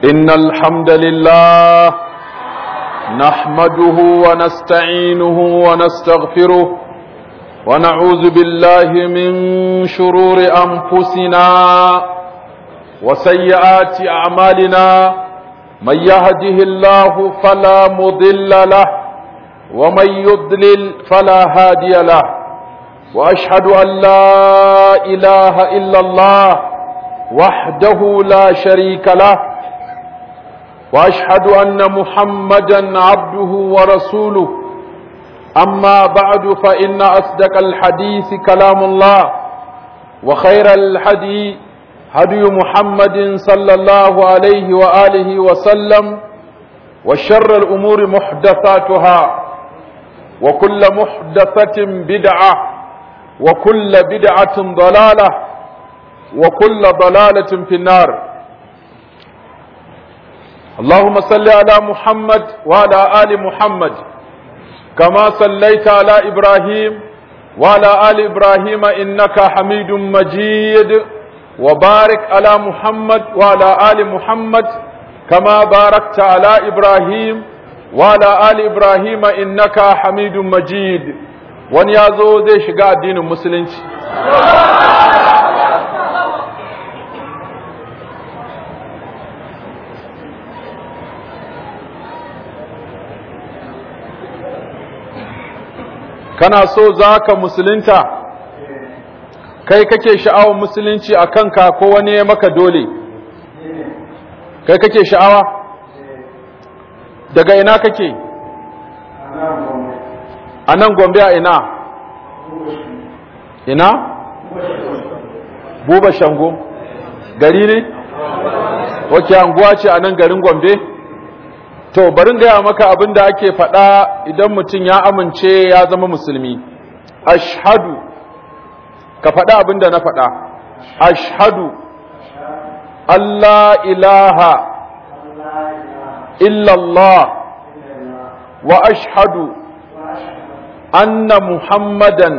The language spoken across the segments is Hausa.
إن الحمد لله نحمده ونستعينه ونستغفره ونعوذ بالله من شرور أنفسنا وسيئات أعمالنا من يهده الله فلا مضل له ومن يضلل فلا هادي له وأشهد أن لا إله إلا الله وحده لا شريك له واشهد ان محمدا عبده ورسوله اما بعد فان اصدق الحديث كلام الله وخير الحدي هدي محمد صلى الله عليه واله وسلم وشر الامور محدثاتها وكل محدثه بدعه وكل بدعه ضلاله وكل ضلاله في النار اللهم صل على محمد وعلى آل محمد كما صليت على إبراهيم وعلى آل إبراهيم إنك حميد مجيد وبارك على محمد وعلى آل محمد كما باركت على إبراهيم وعلى آل إبراهيم إنك حميد مجيد ونيازو زي شقاء الدين المسلمين kana so za ka musulunta kai kake sha'awar musulunci a kanka ko wani ya maka dole kai kake sha'awa daga ina kake a nan gombe a ina ina buba shango gari ne wake anguwa ce a nan garin gombe To, barin gaya maka abin da ake faɗa idan mutum ya amince ya zama musulmi. Ashhadu, ka faɗa abin da na faɗa. Ashhadu, Allah ilaha illallah wa ashhadu anna Muhammadan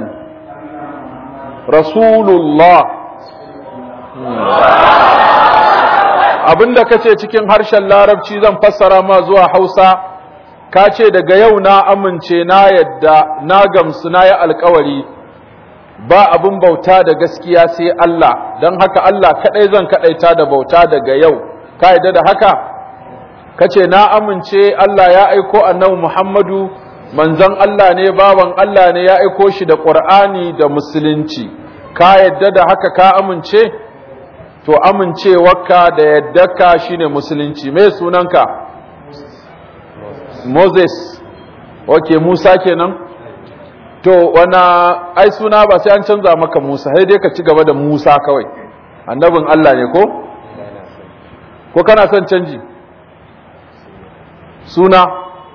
Rasulullah. abinda kace cikin harshen larabci zan fassara ma zuwa Hausa ka ce daga yau na amince na yadda na gamsu na yi alkawari ba abin bauta da gaskiya sai Allah don haka Allah kadai zan kadaita da bauta daga yau ka yadda da haka kace na amince Allah ya aiko annabi Muhammadu manzon Allah ne baban Allah ne ya aiko shi da Qur'ani da musulunci ka yadda da haka ka amince to amincewarka da yaddarka shine musulunci me sunanka Moses okay Musa kenan to wana ai suna ba sai an canza maka Musa sai dai ka ci gaba da Musa kawai annabin Allah ne ko ko kana son canji suna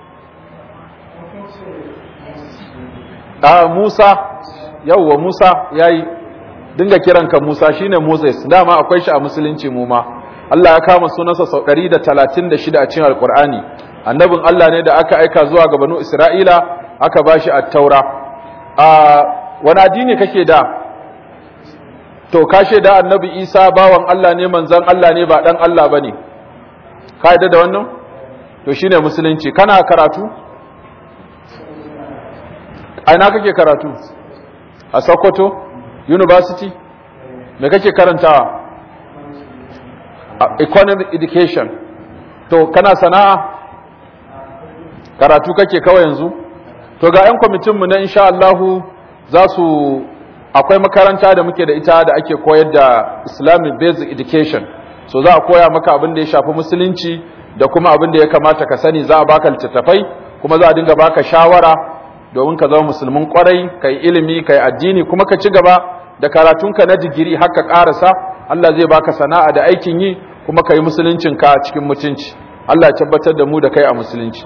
a Musa yawwa Musa yayi dinga kiranka Musa shine Moses dama akwai shi a musulunci mu ma Allah ya kama sunansa sau 136 a cikin Alkur'ani annabin Allah ne da aka aika zuwa ga banu Isra'ila aka bashi at-Taura a wani addini kake da to ka da annabi Isa bawan Allah ne manzon Allah ne ba dan Allah bane ka yadda da wannan to shine musulunci kana karatu a ina kake karatu a Sokoto university me kake karantawa economic education to kana sana'a karatu kake kawai yanzu to ga 'yan kwamitinmu na insha Allahu za su akwai makaranta da muke da ita da ake koyar da islamic basic education so za a koya maka abin da ya shafi musulunci da kuma abin da ya kamata ka sani za a baka littattafai kuma za a dinga baka shawara domin ka zama musulmin kwarai kai ilimi kai addini kuma ka ci gaba da karatunka na digiri haka karasa Allah zai baka sana'a da aikin yi kuma kai musuluncinka cikin mutunci Allah ya tabbatar da mu da kai a musulunci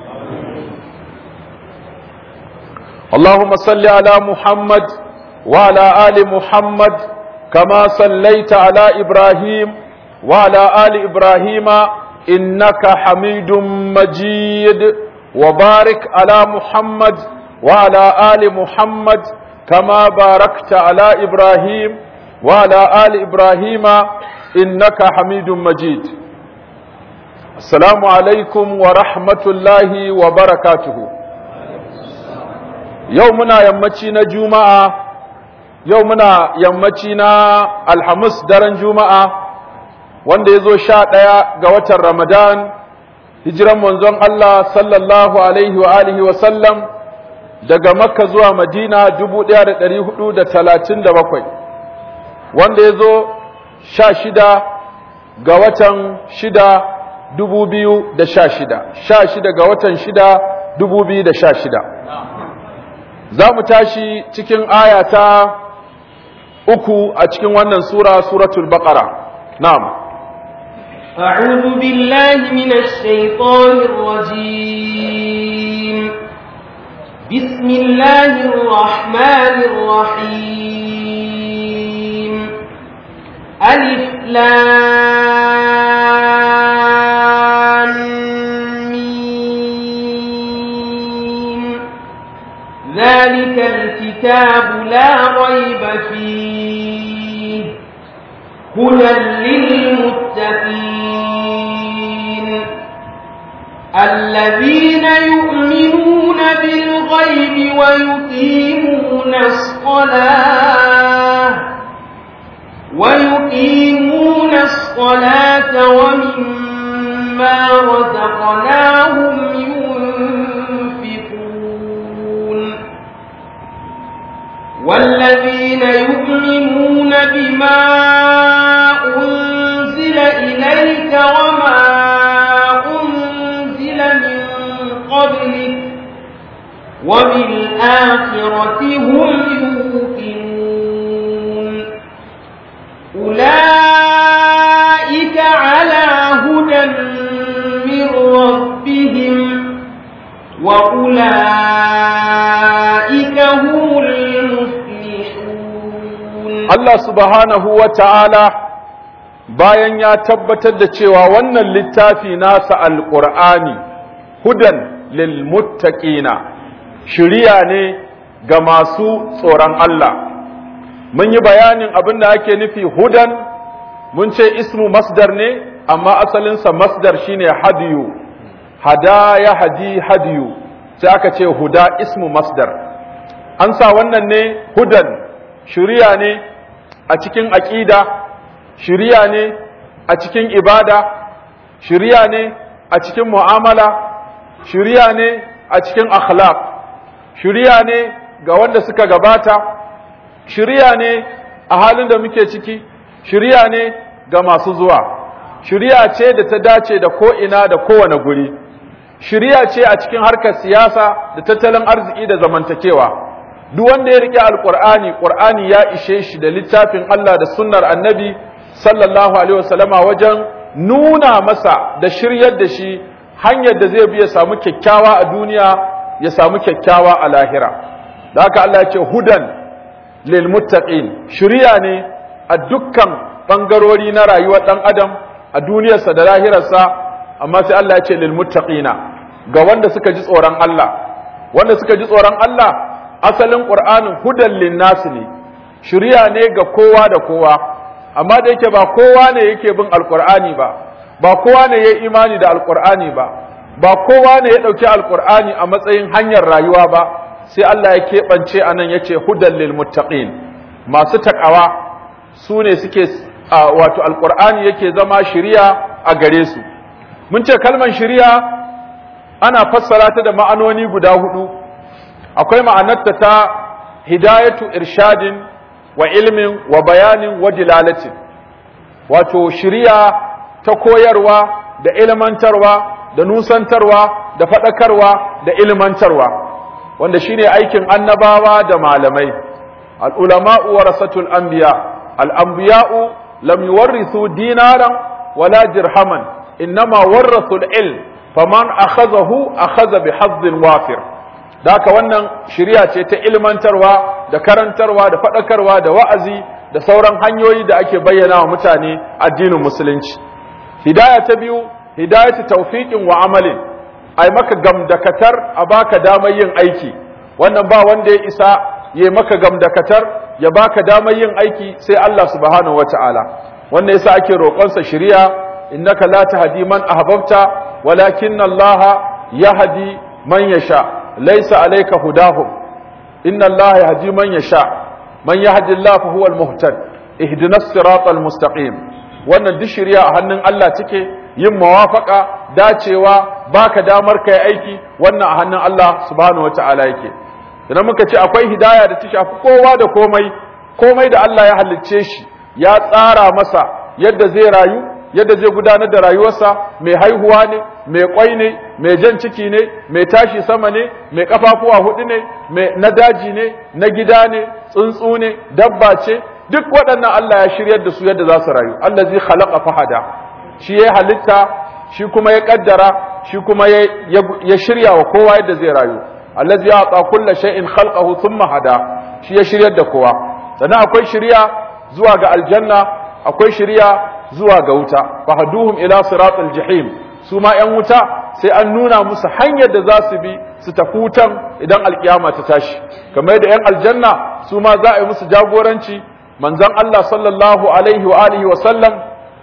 Allahumma salli ala Muhammad wa ala ali Muhammad kama sallaita ala Ibrahim wa ala ali Ibrahim innaka Hamidum Majid wa barik ala Muhammad wa ala ali Muhammad كما باركت على إبراهيم وعلى آل إبراهيم إنك حميد مجيد السلام عليكم ورحمة الله وبركاته يومنا يمتين جمعة يومنا يمتين الحمس درن جمعة wanda ya zo sha ɗaya ga watan Ramadan, hijiran manzon Allah sallallahu Alaihi wa alihi wa sallam daga Makka zuwa Madina dubu ɗaya da ɗari hudu da talatin da bakwai, wanda ya zo sha shida ga watan shida dubu biyu da sha shida, sha shida ga watan shida dubu biyu da sha shida. Za mu tashi cikin aya ta uku a cikin wannan Sura, Suratul Baƙara. Na'am. أعوذ بالله من الشيطان الرجيم بسم الله الرحمن الرحيم ألف لام ميم ذلك الكتاب لا ريب فيه هدى للمتقين الذين يؤمنون بالغيب ويقيمون الصلاة ويقيمون الصلاة ومما رزقناهم ينفقون والذين يؤمنون بما أنزل إليك وما أنزل من قبلك وبالآخرة هم يوقنون أولئك على هدى من ربهم وأولئك هم المفلحون Allah subhanahu wa ta'ala bayan ya tabbatar da cewa wannan littafi nasa alƙur'ani hudan lil muttaqina shiriya ne ga masu tsoron Allah mun yi bayanin abin da ake nufi hudan mun ce ismu masdar ne amma asalinsa masdar shine hadiyu hada ya hadi hadiyu sai aka ce huda ismu masdar an sa wannan ne hudan shiriya ne a cikin aƙida shiriya ne a cikin ibada shiriya ne a cikin mu'amala shiriya ne a cikin akhlaq shiriya ne ga wanda suka gabata shiriya ne a halin da muke ciki shiriya ne ga masu zuwa shiriya ce da ta dace da ko'ina da kowane guri shiriya ce a cikin harkar siyasa da tattalin arziki da zamantakewa duk wanda ya rike alqur'ani qur'ani ya ishe shi da littafin Allah da sunnar annabi sallallahu alaihi wasallama wajen nuna masa da shiryar da shi hanyar da zai bi ya samu kyakkyawa a duniya ya samu kyakkyawa a lahira da haka Allah ya ce hudan lil muttaqin shiriya ne a dukkan bangarori na rayuwar dan adam a duniyarsa da lahirarsa amma sai Allah ya ce lil muttaqina ga wanda suka ji tsoron Allah wanda suka ji tsoron Allah asalin ƙur'anin hudan linnasi ne shirya ne ga kowa da kowa amma da yake ba kowa ne yake bin alƙur'ani ba ba kowa ne ya imani da alƙur'ani ba ba kowa ne ya ɗauki alƙur'ani a matsayin hanyar rayuwa ba sai Allah ya keɓance a nan ya ce hudan lil muttaqin masu taƙawa su ne suke wato alƙur'ani yake zama shirya a gare su mun ce kalmar shirya ana fassara ta da ma'anoni guda hudu akwai ma'anarta ta hidayatu irshadin wa ilmin wa bayanin wa dilalatin wato shiriya ta koyarwa da ilmantarwa da nusantarwa da faɗakarwa da ilmantarwa wanda shine aikin annabawa da malamai al'ulama'u warasatul anbiya al'anbiya'u lam yuwarrithu dinaran wala dirhaman innama warrathul ilm faman akhazahu akhaza bi hazzin wafir da haka wannan shirya ce ta ilmantarwa da karantarwa da faɗakarwa da wa'azi da sauran hanyoyi da ake bayyana wa mutane addinin musulunci hidaya ta biyu hidayatu tawfiqin wa amalin ai maka gamdakatar a baka damar yin aiki wannan ba wanda ya isa ya maka gamdakatar ya baka damar yin aiki sai Allah subhanahu wata'ala wannan yasa ake roƙonsa shiriya innaka la tahdi man ahbabta walakin Allah yahdi man yasha laysa alayka hudahum inna Allah yahdi man yasha man yahdi Allah fa huwa al-muhtad ihdinas siratal mustaqim wannan duk shari'a a hannun Allah take yin mawafaka dacewa baka damar kai aiki wannan a hannun Allah subhanahu wataala yake idan muka ce akwai hidaya da ta shafi kowa da komai komai da Allah ya halicce shi ya tsara masa yadda zai rayu yadda zai gudanar da rayuwarsa mai haihuwa ne mai kwai ne mai jan ciki ne mai tashi sama ne mai kafafuwa hudu ne mai na daji ne na gida ne tsuntsu ne dabba ce duk waɗannan Allah ya shiryar da su yadda za su rayu Allah zai khalaqa fahada shi ya halitta shi kuma ya kaddara shi kuma ya shirya wa kowa yadda zai rayu allazi ya'ta kulli shay'in khalqahu thumma hada shi ya shiryar da kowa sannan akwai shiriya zuwa ga aljanna akwai shiriya zuwa ga wuta fahaduhum ila siratal jahim su ma yan wuta sai an nuna musu hanyar da za su bi su tafi wutan idan alkiyama ta tashi kamar da yan aljanna su ma za a yi musu jagoranci manzon Allah sallallahu alaihi wa alihi wa sallam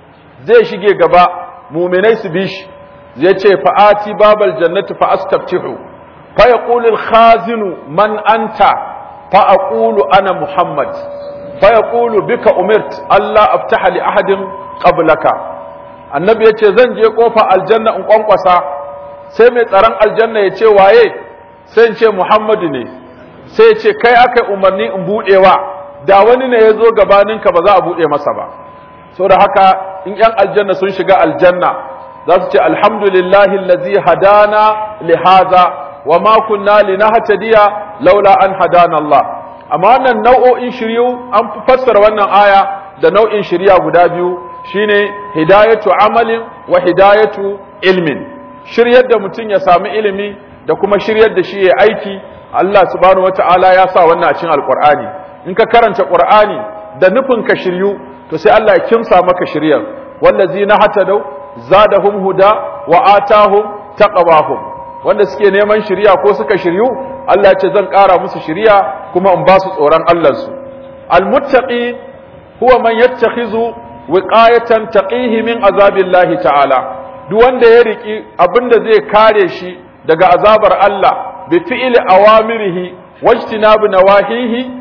zai shige gaba muminai su bi shi zai ce fa'ati babal jannati fa astaftihu fa yaqulu al-khazinu man anta fa aqulu ana muhammad fa yaqulu bika umirt Allah aftaha li ahadin qablaka annabi yace zan je kofa aljanna in kwankwasa sai mai tsaron aljanna yace waye sai in ce muhammadu ne sai ya ce kai aka umarni in budewa da wani ne ya zo gabaninka ba za a bude masa ba saboda haka in yan aljanna sun shiga aljanna za su ce alhamdulillahi allazi hadana li hadha wa ma kunna linahtadiya laula an hadana Allah amma wannan nau'o'in shiryu an fassara wannan aya da nau'in shirya guda biyu shine hidayatu amalin wa hidayatu ilmin shiryar da mutum ya sami ilimi da kuma shiryar da shi ya aiki Allah subhanahu wata'ala ya sa wannan a cikin alqur'ani in ka karanta qur'ani da nufin ka shiryu to sai Allah ya kimsa maka shiryar wallazina hatadau zadahum huda wa atahum taqwahum wanda suke neman shiriya ko suka shiryu Allah ya ce zan ƙara musu shiriya kuma in ba su tsoron Allah su almuttaqi huwa man yattakhizu wiqayatan taqihi min azabillahi ta'ala duk wanda ya riki abinda zai kare shi daga azabar Allah bi fi'li awamirihi wajtinabi nawahihi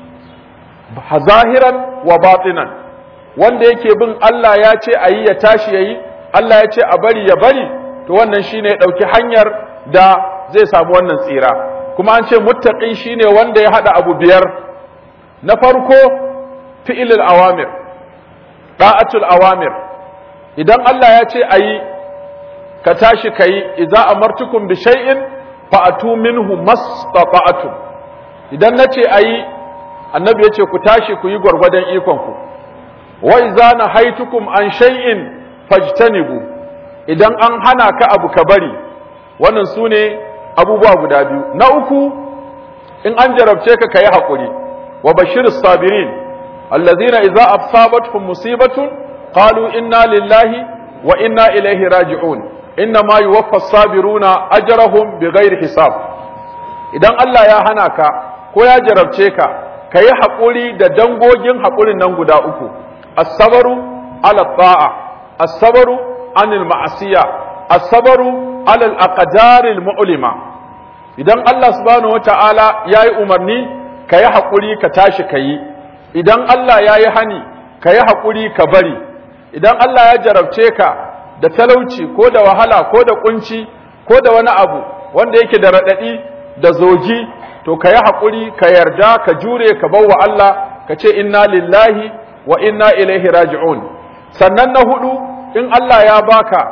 zahiran wa batinan wanda yake bin Allah ya ce ayi ya tashi yayi Allah ya ce a bari ya bari to wannan shine ya dauki hanyar da zai samu wannan tsira kuma an ce muttaqi shine wanda ya hada abu biyar na farko fi'ilul awamir da'atul awamir idan Allah ya ce ayi ka tashi kai idza amartukum bi shay'in fa'atu minhu mastata'tum idan nace ayi annabi yace ku tashi ku yi gwargwadon ikon ku wa idza nahaitukum an shay'in fajtanibu idan an hana ka abu ka bari wannan sune abubuwa guda biyu na uku in an jarabce ka kayi hakuri wa bashirus sabirin allazina idza asabatuhum musibatun qalu inna lillahi wa inna ilaihi raji'un inna ma yuwaffa sabiruna ajrahum bighairi hisab idan Allah ya hana ka ko ya jarabce ka kayi hakuri da dangogin hakurin nan guda uku as-sabru ala ta'a as-sabru anil ma'asiya as-sabru ala al-aqdar al-mu'lima idan Allah subhanahu wata'ala yayi umarni kayi hakuri ka tashi kayi idan Allah yayi hani kayi hakuri ka bari idan Allah ya jarabce ka da talauci ko da wahala ko da kunci ko da wani abu wanda yake da radadi da zogi to kayi hakuri ka yarda ka jure ka bawa Allah ka ce inna lillahi wa inna ilaihi raji'un sannan na hudu in Allah ya baka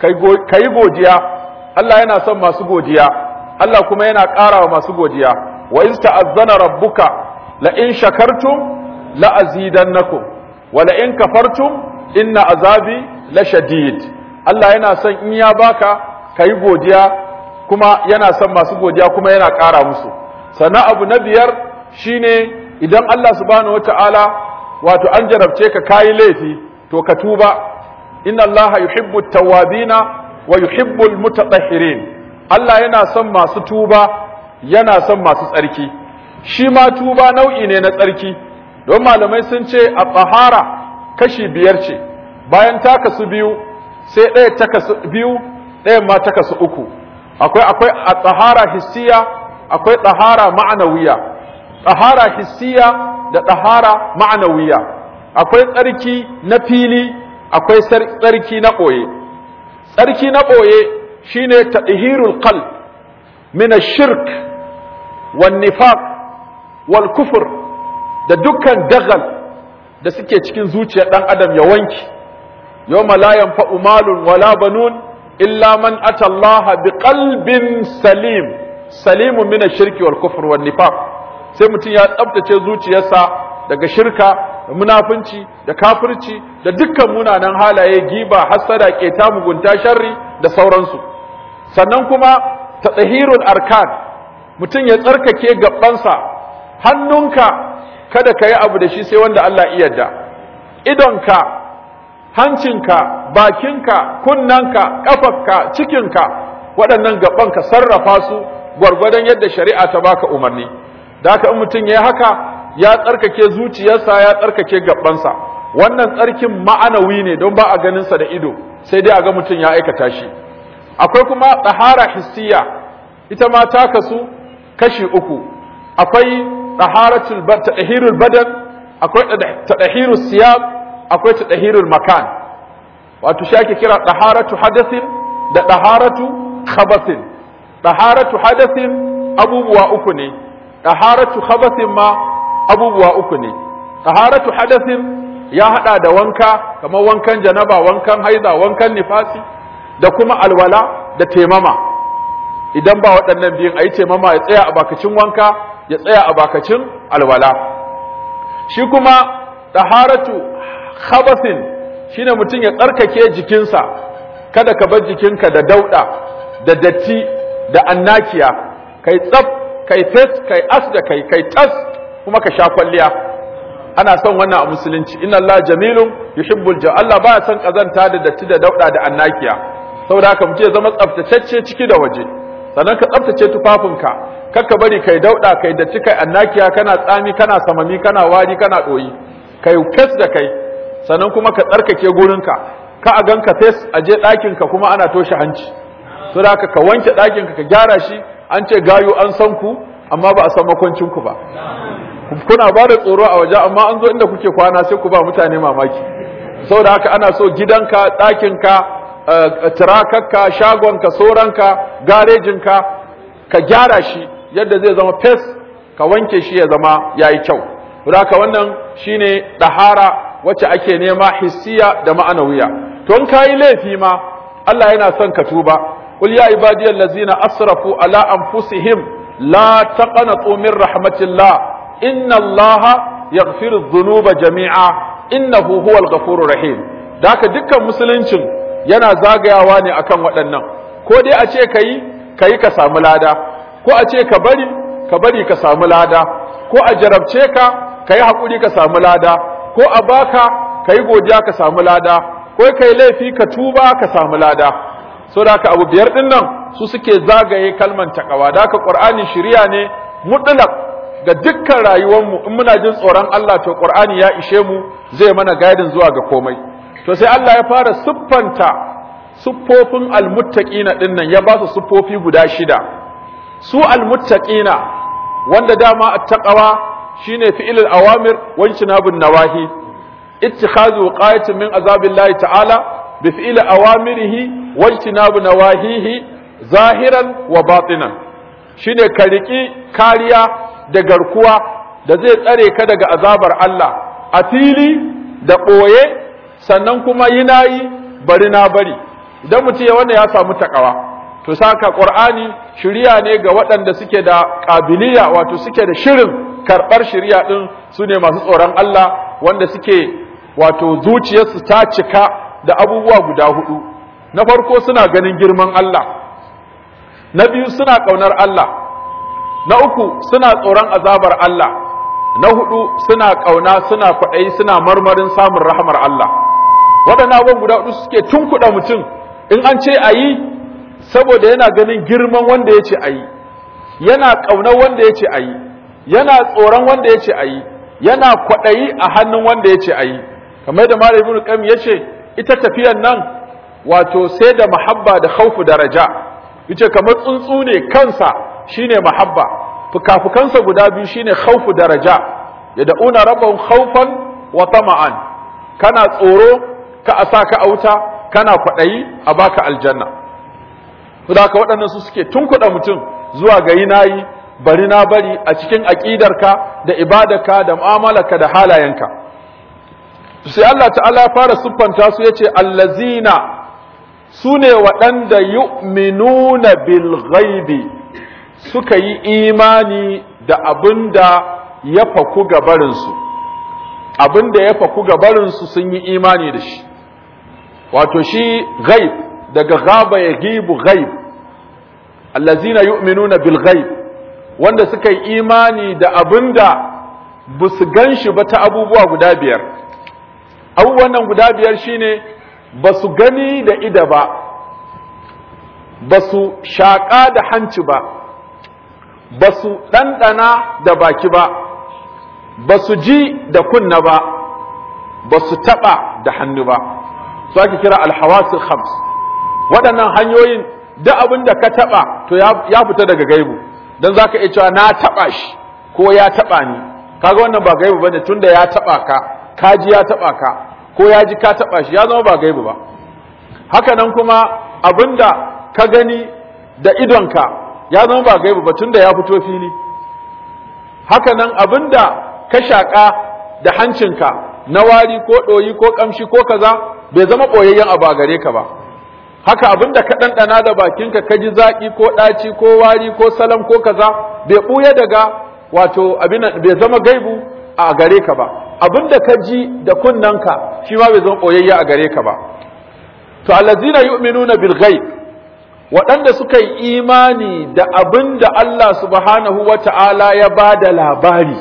kai godiya Allah yana son masu godiya Allah kuma yana ƙara wa masu godiya wa in ta'azzana rabbuka la in shakartum la azidannakum wa la in kafartum inna azabi la shadid Allah yana son in ya baka kai godiya kuma yana son masu godiya kuma yana ƙara musu sannan abu na biyar shine idan Allah subhanahu wataala wato an jarabce ka kayi laifi to ka tuba inna allaha yuhibbu at-tawwabina wa yuhibbu al-mutatahhirin Allah yana son masu tuba yana son masu tsarki shi ma tuba nau'i ne na tsarki don malamai sun ce a tsahara kashi biyar ce bayan ta kasu biyu sai ɗaya ta kasu biyu ɗayan ma ta kasu uku akwai akwai a tsahara hissiya akwai tsahara ma'anawiya tsahara hissiya da tsahara ma'anawiya akwai tsarki na fili akwai tsarki na ɓoye tsarki na ɓoye shine tadhirul qalb min ash-shirk wan nifaq wal kufr da dukkan dagal da suke cikin zuciyar dan adam ya wanki yawma la yanfa'u malun wala banun illa man ata Allah biqalbin salim salimun min ash-shirki wal kufr wan nifaq sai mutum ya tsabtace zuciyarsa daga shirka da munafunci da kafirci da dukkan munanan halaye giba hasada keta mugunta sharri da sauransu sannan kuma tatahirul arkan mutum ya tsarkake gabansa hannunka kada ka yi abu da shi sai wanda Allah iya yarda idonka hancinka bakinka kunnanka kafarka cikinka waɗannan gaban ka sarrafa su gwargwadon yadda shari'a ta baka umarni da haka in mutum ya yi haka ya tsarkake zuciyarsa ya tsarkake gabansa wannan tsarkin ma'anawi ne don ba a ganinsa da ido sai dai a ga mutum ya aikata shi akwai kuma tsahara hissiya ita ma ta kasu kashi uku akwai taharatul tadhirul badan akwai tadhirul siyab akwai tadhirul makan wato shi ake kira taharatu hadathin da taharatu khabathin taharatu hadathin abubuwa uku ne taharatu khabathin ma abubuwa uku ne taharatu hadathin ya hada da wanka kamar wankan janaba wankan haida wankan nifasi da kuma alwala da temama idan ba waɗannan biyun a yi taimama ya tsaya a bakacin wanka ya tsaya a bakacin alwala shi kuma ɗaharatu khabasin shine mutum ya tsarkake jikinsa kada ka bar jikinka da dauɗa da datti da annakiya kai tsaf kai fes kai as da kai kai tas kuma ka sha kwalliya ana son wannan a musulunci inna Allah jamilun yuhibbul ja Allah baya son kazanta da datti da dauɗa da annakiya saboda haka mutum ya zama tsaftatacce ciki da waje sannan ka tsaftace tufafinka kakka bari kai dauda kai datti kai annakiya kana tsami kana samami kana wari kana doyi kai kes da kai sannan kuma ka tsarkake gurinka ka a ganka fes a je ɗakin ka kuma ana toshe hanci so da ka wanke ɗakin ka ka gyara shi an ce gayu an san ku amma ba a san makwancin ku ba kuna ba da tsoro a waje amma an zo inda kuke kwana sai ku ba mutane mamaki saboda haka ana so gidanka ɗakinka tirakarka shagonka soranka garejinka ka gyara shi yadda zai zama fes ka wanke shi ya zama yayi kyau haka wannan shine dahara wacce ake nema hissiya da ma'anawiya to in kayi laifi ma Allah yana son ka tuba qul ya ibadiyal ladzina asrafu ala anfusihim la taqnatu min rahmatillah inna allaha yaghfiru dhunuba jami'a innahu huwal ghafurur rahim da haka dukkan musuluncin yana zagayawa ne akan waɗannan ko dai a ce ka yi ka yi ka samu lada ko a ce ka bari ka bari ka samu lada ko a jarabce ka ka yi haƙuri ka samu lada ko a baka ka yi godiya ka samu lada ko ka yi laifi ka tuba ka samu lada so da abu biyar ɗin nan su suke zagaye kalman takawa da haka ƙur'ani shirya ne mutlaq ga dukkan rayuwarmu in muna jin tsoron Allah to ƙur'ani ya ishe mu zai mana gaidin zuwa ga komai to sai Allah ya fara siffanta siffofin almuttaqina din nan ya ba su siffofi guda shida su almuttaqina wanda dama attaqwa shine fi'ilul awamir wa ijtinabun nawahi ittikhazu qayatin min azabillahi ta'ala bi fi'il awamirihi wa ijtinabu nawahihi zahiran wa batinan shine ka riki kariya da garkuwa da zai tsare ka daga azabar Allah a fili da ɓoye sannan kuma yi na yi bari na bari idan mutum ya wanda ya samu takawa to saka qur'ani shiriya ne ga waɗanda suke da ƙabiliya wato suke da shirin karɓar shiriya ɗin su ne masu tsoron Allah wanda suke wato zuciyarsu ta cika da abubuwa guda hudu na farko suna ganin girman Allah na biyu suna ƙaunar Allah na uku suna tsoron azabar Allah na hudu suna ƙauna suna kwaɗayi suna marmarin samun rahamar Allah waɗannan abubuwan guda hudu suke tunkuɗa mutum in an ce a yi saboda yana ganin girman wanda ya ce a yi yana ƙaunar wanda ya ce a yi yana tsoron wanda ya ce a yi yana kwaɗayi a hannun wanda ya ce a yi kamar da malam ibnu qayyim ya ce ita tafiyan nan wato sai da mahabba da khaufu da raja yace kamar tsuntsu ne kansa shine mahabba fukafukansa guda biyu shine khaufu da raja yad'una rabbahum khaufan wa tama'an kana tsoro ka asa ka auta kana kwadayi a baka aljanna saboda waɗannan su suke tunkuɗa mutum zuwa ga yi nayi bari na bari a cikin aƙidarka da ibadarka da mu'amalarka da halayenka sai Allah ta'ala fara siffanta su yace allazina su ne waɗanda yu'minuna bil ghaibi suka yi imani da abin da ya faku gabarinsu abin da ya faku gabarinsu sun yi imani da shi wato shi ghaib daga gaba ya gibu ghaib allazina yu'minuna bil ghaib wanda suka yi imani da abin da ba su gan shi ba ta abubuwa guda biyar abubuwan nan guda biyar shine ba su gani da ida ba ba su shaƙa da hanci ba ba su ɗanɗana da baki ba ba su ji da kunna ba ba su taɓa da hannu ba su ake kira alhawasul khams waɗannan hanyoyin da abin da ka taɓa to ya fita daga gaibu don za ka iya cewa na taɓa shi ko ya taɓa ni kaga wannan ba gaibu bane tunda ya taɓa ka ka ji ya taɓa ka ko ya ji ka taɓa shi ya zama ba gaibu ba haka nan kuma abinda ka gani da idonka ya zama ba gaibu ba tunda ya fito fili haka nan abinda ka shaƙa da hancinka na wari ko ɗoyi ko ƙamshi ko kaza bai zama ɓoyayyen abu a gare ka ba haka abinda ka ɗanɗana da bakinka ka ji zaƙi ko ɗaci ko wari ko salam ko kaza bai ɓuya daga wato abin bai zama gaibu a gare ka ba abinda ka ji da kunnanka shi ma bai zama ɓoyayye a gare ka ba to allazina yu'minuna bil ghaib waɗanda suka yi imani da abin da Allah subhanahu wa ta'ala ya ba da labari,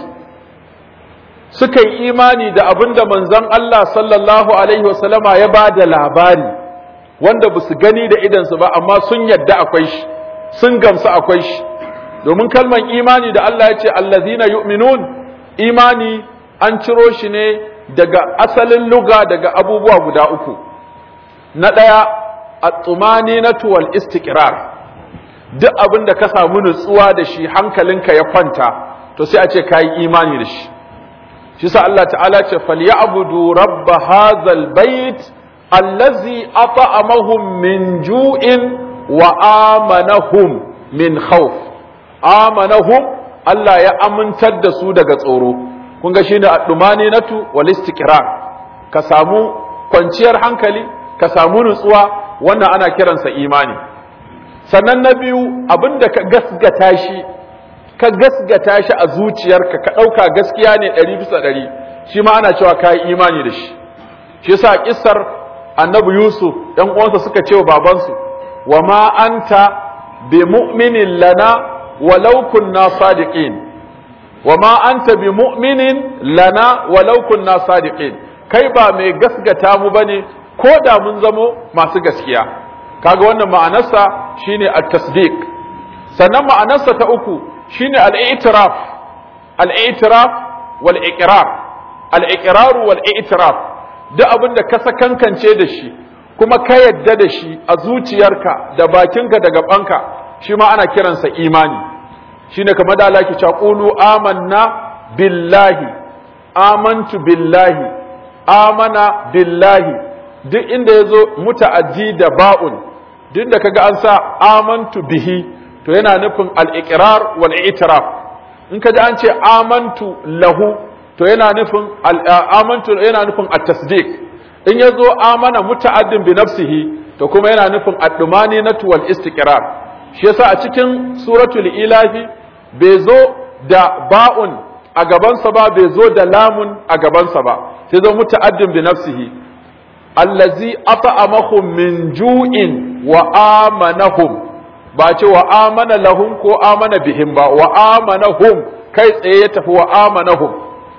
suka yi imani da abin da manzon Allah sallallahu Alaihi wasallama ya ba da labari, wanda ba su gani da idansu ba, amma sun yadda akwai shi, sun gamsu akwai shi, domin kalman imani da Allah ya ce, Allazina yu'minun imani an ciro shi ne daga asalin luga daga abubuwa guda uku. Na ɗaya, at-tumaninatu wal istiqrar duk abin da ka samu nutsuwa da shi hankalinka ya kwanta to sai a ce kai imani da shi shi sa Allah ta'ala ce falyabudu rabb hadzal bait allazi at'amahum min ju'in wa amanahum min khawf amanahum Allah ya amintar da su daga tsoro kun ga shine at-tumaninatu wal istiqrar ka samu kwanciyar hankali ka samu nutsuwa wannan ana kiransa imani sannan na biyu abinda ka gasgata shi ka gasgata shi a zuciyarka ka ɗauka gaskiya ne ɗari bisa ɗari shi ma ana cewa ka yi imani da shi shi yasa kissar annabi yusuf ɗan uwansa suka ce wa babansu wa ma anta bi mu'minin lana walau kunna sadiqin wa ma anta bi mu'minin lana walau kunna sadiqin kai ba mai gasgata mu bane ko da mun zamo masu gaskiya kaga wannan ma'anarsa shine at-tasdiq sannan ma'anarsa ta uku shine al-i'tiraf al-i'tiraf wal iqrar al-iqrar wal i'tiraf duk abin da ka sakankance da shi kuma ka yadda da shi a zuciyarka da bakinka da gabanka shi ma ana kiransa imani shine kamar da Allah ke cewa qulu amanna billahi amantu billahi amana billahi duk inda ya zo muta'addi da ba'un duk da kaga an sa amantu bihi to yana nufin al-iqrar wal i'tiraf in kaji an ce amantu lahu to yana nufin amantu yana nufin at-tasdiq in ya zo amana muta'addin bi nafsihi to kuma yana nufin ad-dumani natu wal istiqrar shi yasa a cikin suratul ilafi bai zo da ba'un a gabansa ba bai zo da lamun a gabansa ba sai zo muta'addin bi nafsihi allazi at'amahum min ju'in wa amanahum ba ce wa amana lahum ko amana bihim ba wa amanahum kai tsaye ya tafi wa amanahum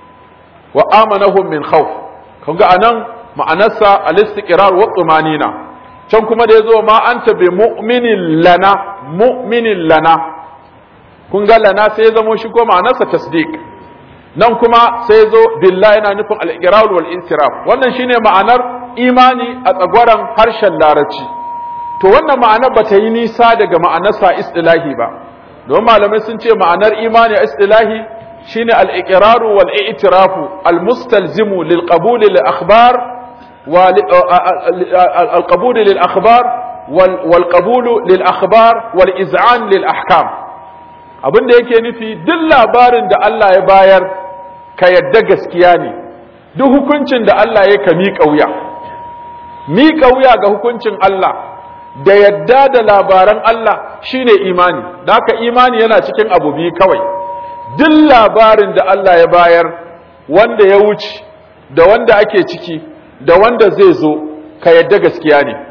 wa amanahum min khawf kun ga anan ma'anarsa al-istiqrar wa tumanina can kuma da yazo ma anta bi mu'minin lana mu'minin lana kun ga lana sai ya zamo shi ko ma'anarsa tasdiq nan kuma sai zo billahi yana nufin al-iqrar wal intiraf wannan shine ma'anar imani a tsagwaran harshen larabci to wannan ma'anar bata yi nisa daga ma'anarsa istilahi ba don malamai sun ce ma'anar imani a istilahi shine al-iqrar wal i'tiraf al-mustalzimu lil qabul lil akhbar wa al-qabul lil akhbar wal qabul lil akhbar wal iz'an lil ahkam abinda yake nufi duk labarin da Allah ya bayar ka yadda gaskiya ne duk hukuncin da Allah ya ka miƙa wuya miƙa wuya ga hukuncin Allah da yadda da labaran Allah shine imani da haka imani yana cikin abu biyu kawai duk labarin da Allah ya bayar wanda ya wuce da wanda ake ciki da wanda zai zo ka yadda gaskiya ne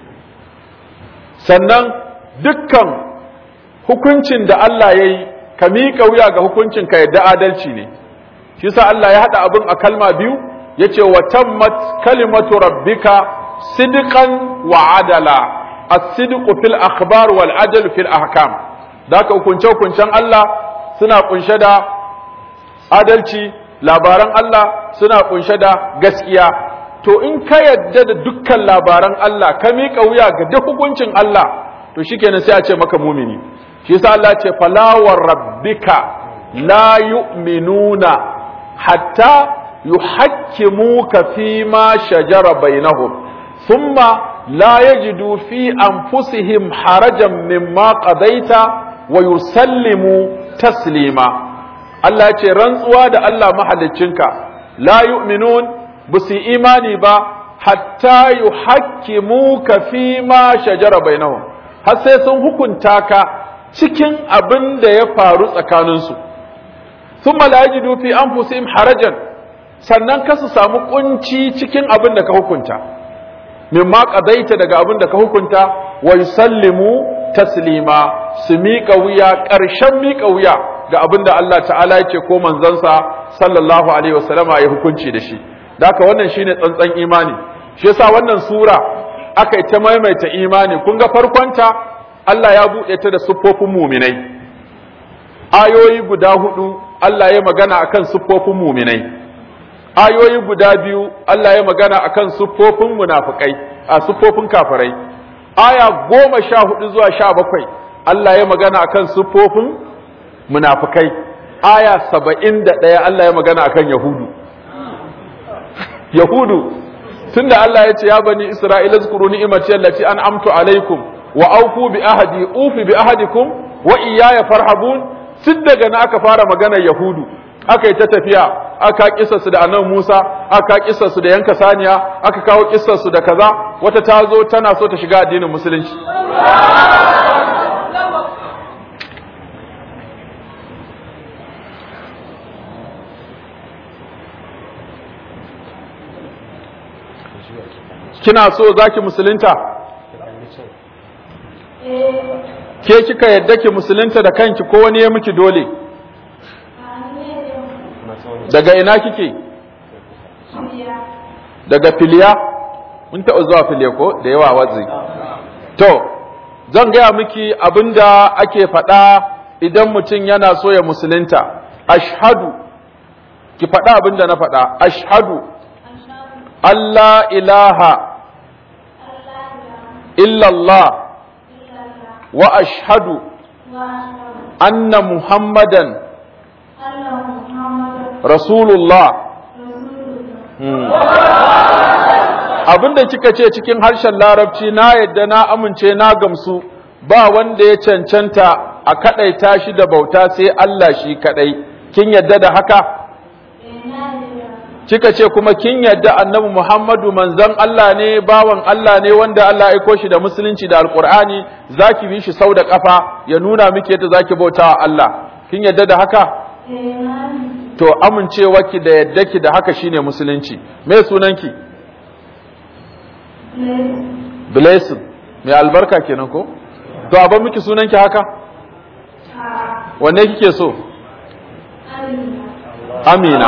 sannan dukkan hukuncin da Allah ya yi ka miƙa wuya ga hukuncin ka yadda adalci ne shi sa Allah ya haɗa abin a kalma biyu ya ce wa tammat kalimatu rabbika sidqan wa adala as-sidqu fil akhbar wal adl fil ahkam da ka hukunce hukuncen Allah suna kunshe da adalci labaran Allah suna kunshe da gaskiya to in ka yadda da dukkan labaran Allah ka miƙa wuya ga duk hukuncin Allah to shikenan sai a ce maka mumini shi yasa Allah ce fala wa rabbika la yu'minuna hatta yuhakkimuka fi ma shajara bainahum thumma la yajidu fi anfusihim harajan mimma qadaita wa yusallimu taslima Allah ce rantsuwa da Allah mahaliccinka la yu'minun busi imani ba hatta yuhakkimuka fi ma shajara bainahum har sai sun hukunta ka cikin abin da ya faru tsakaninsu sun malajidu fi an harajan sannan ka su samu kunci cikin abin da ka hukunta mimma qadaita daga abin da ka hukunta wa yusallimu taslima su miƙa wuya ƙarshen miƙa wuya ga abin da Allah ta'ala yake ko manzansa sallallahu alaihi wasallama ya hukunci da shi da haka wannan shine tsantsan imani shi yasa wannan sura aka yi ta maimaita imani kun ga farkonta Allah ya buɗe ta da siffofin muminai ayoyi guda hudu Allah ya magana akan siffofin muminai ayoyi guda biyu Allah ya magana akan siffofin munafikai a siffofin kafirai aya goma sha hudu zuwa sha bakwai Allah ya magana akan siffofin munafikai aya saba'in da ɗaya Allah ya magana akan yahudu yahudu tunda Allah ya ce ya bani Isra'ila zkuru ni'imati allati an'amtu alaikum wa aufu bi ahadi ufi bi ahadikum wa iyaya farhabun tun daga na aka fara magana yahudu aka yi ta tafiya aka kissa su da annabi Musa aka kissa su da yanka saniya aka kawo kissar su da kaza wata ta zo tana so ta shiga addinin musulunci kina so zaki musulunta ke kika yadda ki musulunta da kanki ko wani ya miki dole daga ina kike daga filiya mun taɓa zuwa filiya ko da yawa wazi to zan gaya miki abinda ake faɗa idan mutum yana so ya musulunta ashhadu ki faɗa abinda na faɗa ashhadu Allah ilaha illallah wa ashhadu anna muhammadan rasulullah abinda kika ce cikin harshen larabci na yadda na amince na gamsu ba wanda ya cancanta a kadaita shi da bauta sai Allah shi kadai kin yadda da haka kika ce kuma kin yadda annabi Muhammadu manzon Allah ne bawan Allah ne wanda Allah ya aiko shi da musulunci da alqur'ani zaki bi shi sau da kafa ya nuna miki yadda zaki bautawa Allah kin yadda da haka to amincewarki da yaddaki da haka shine musulunci me sunanki blessing mai albarka kenan ko to a ban miki sunanki haka wanne kike so amina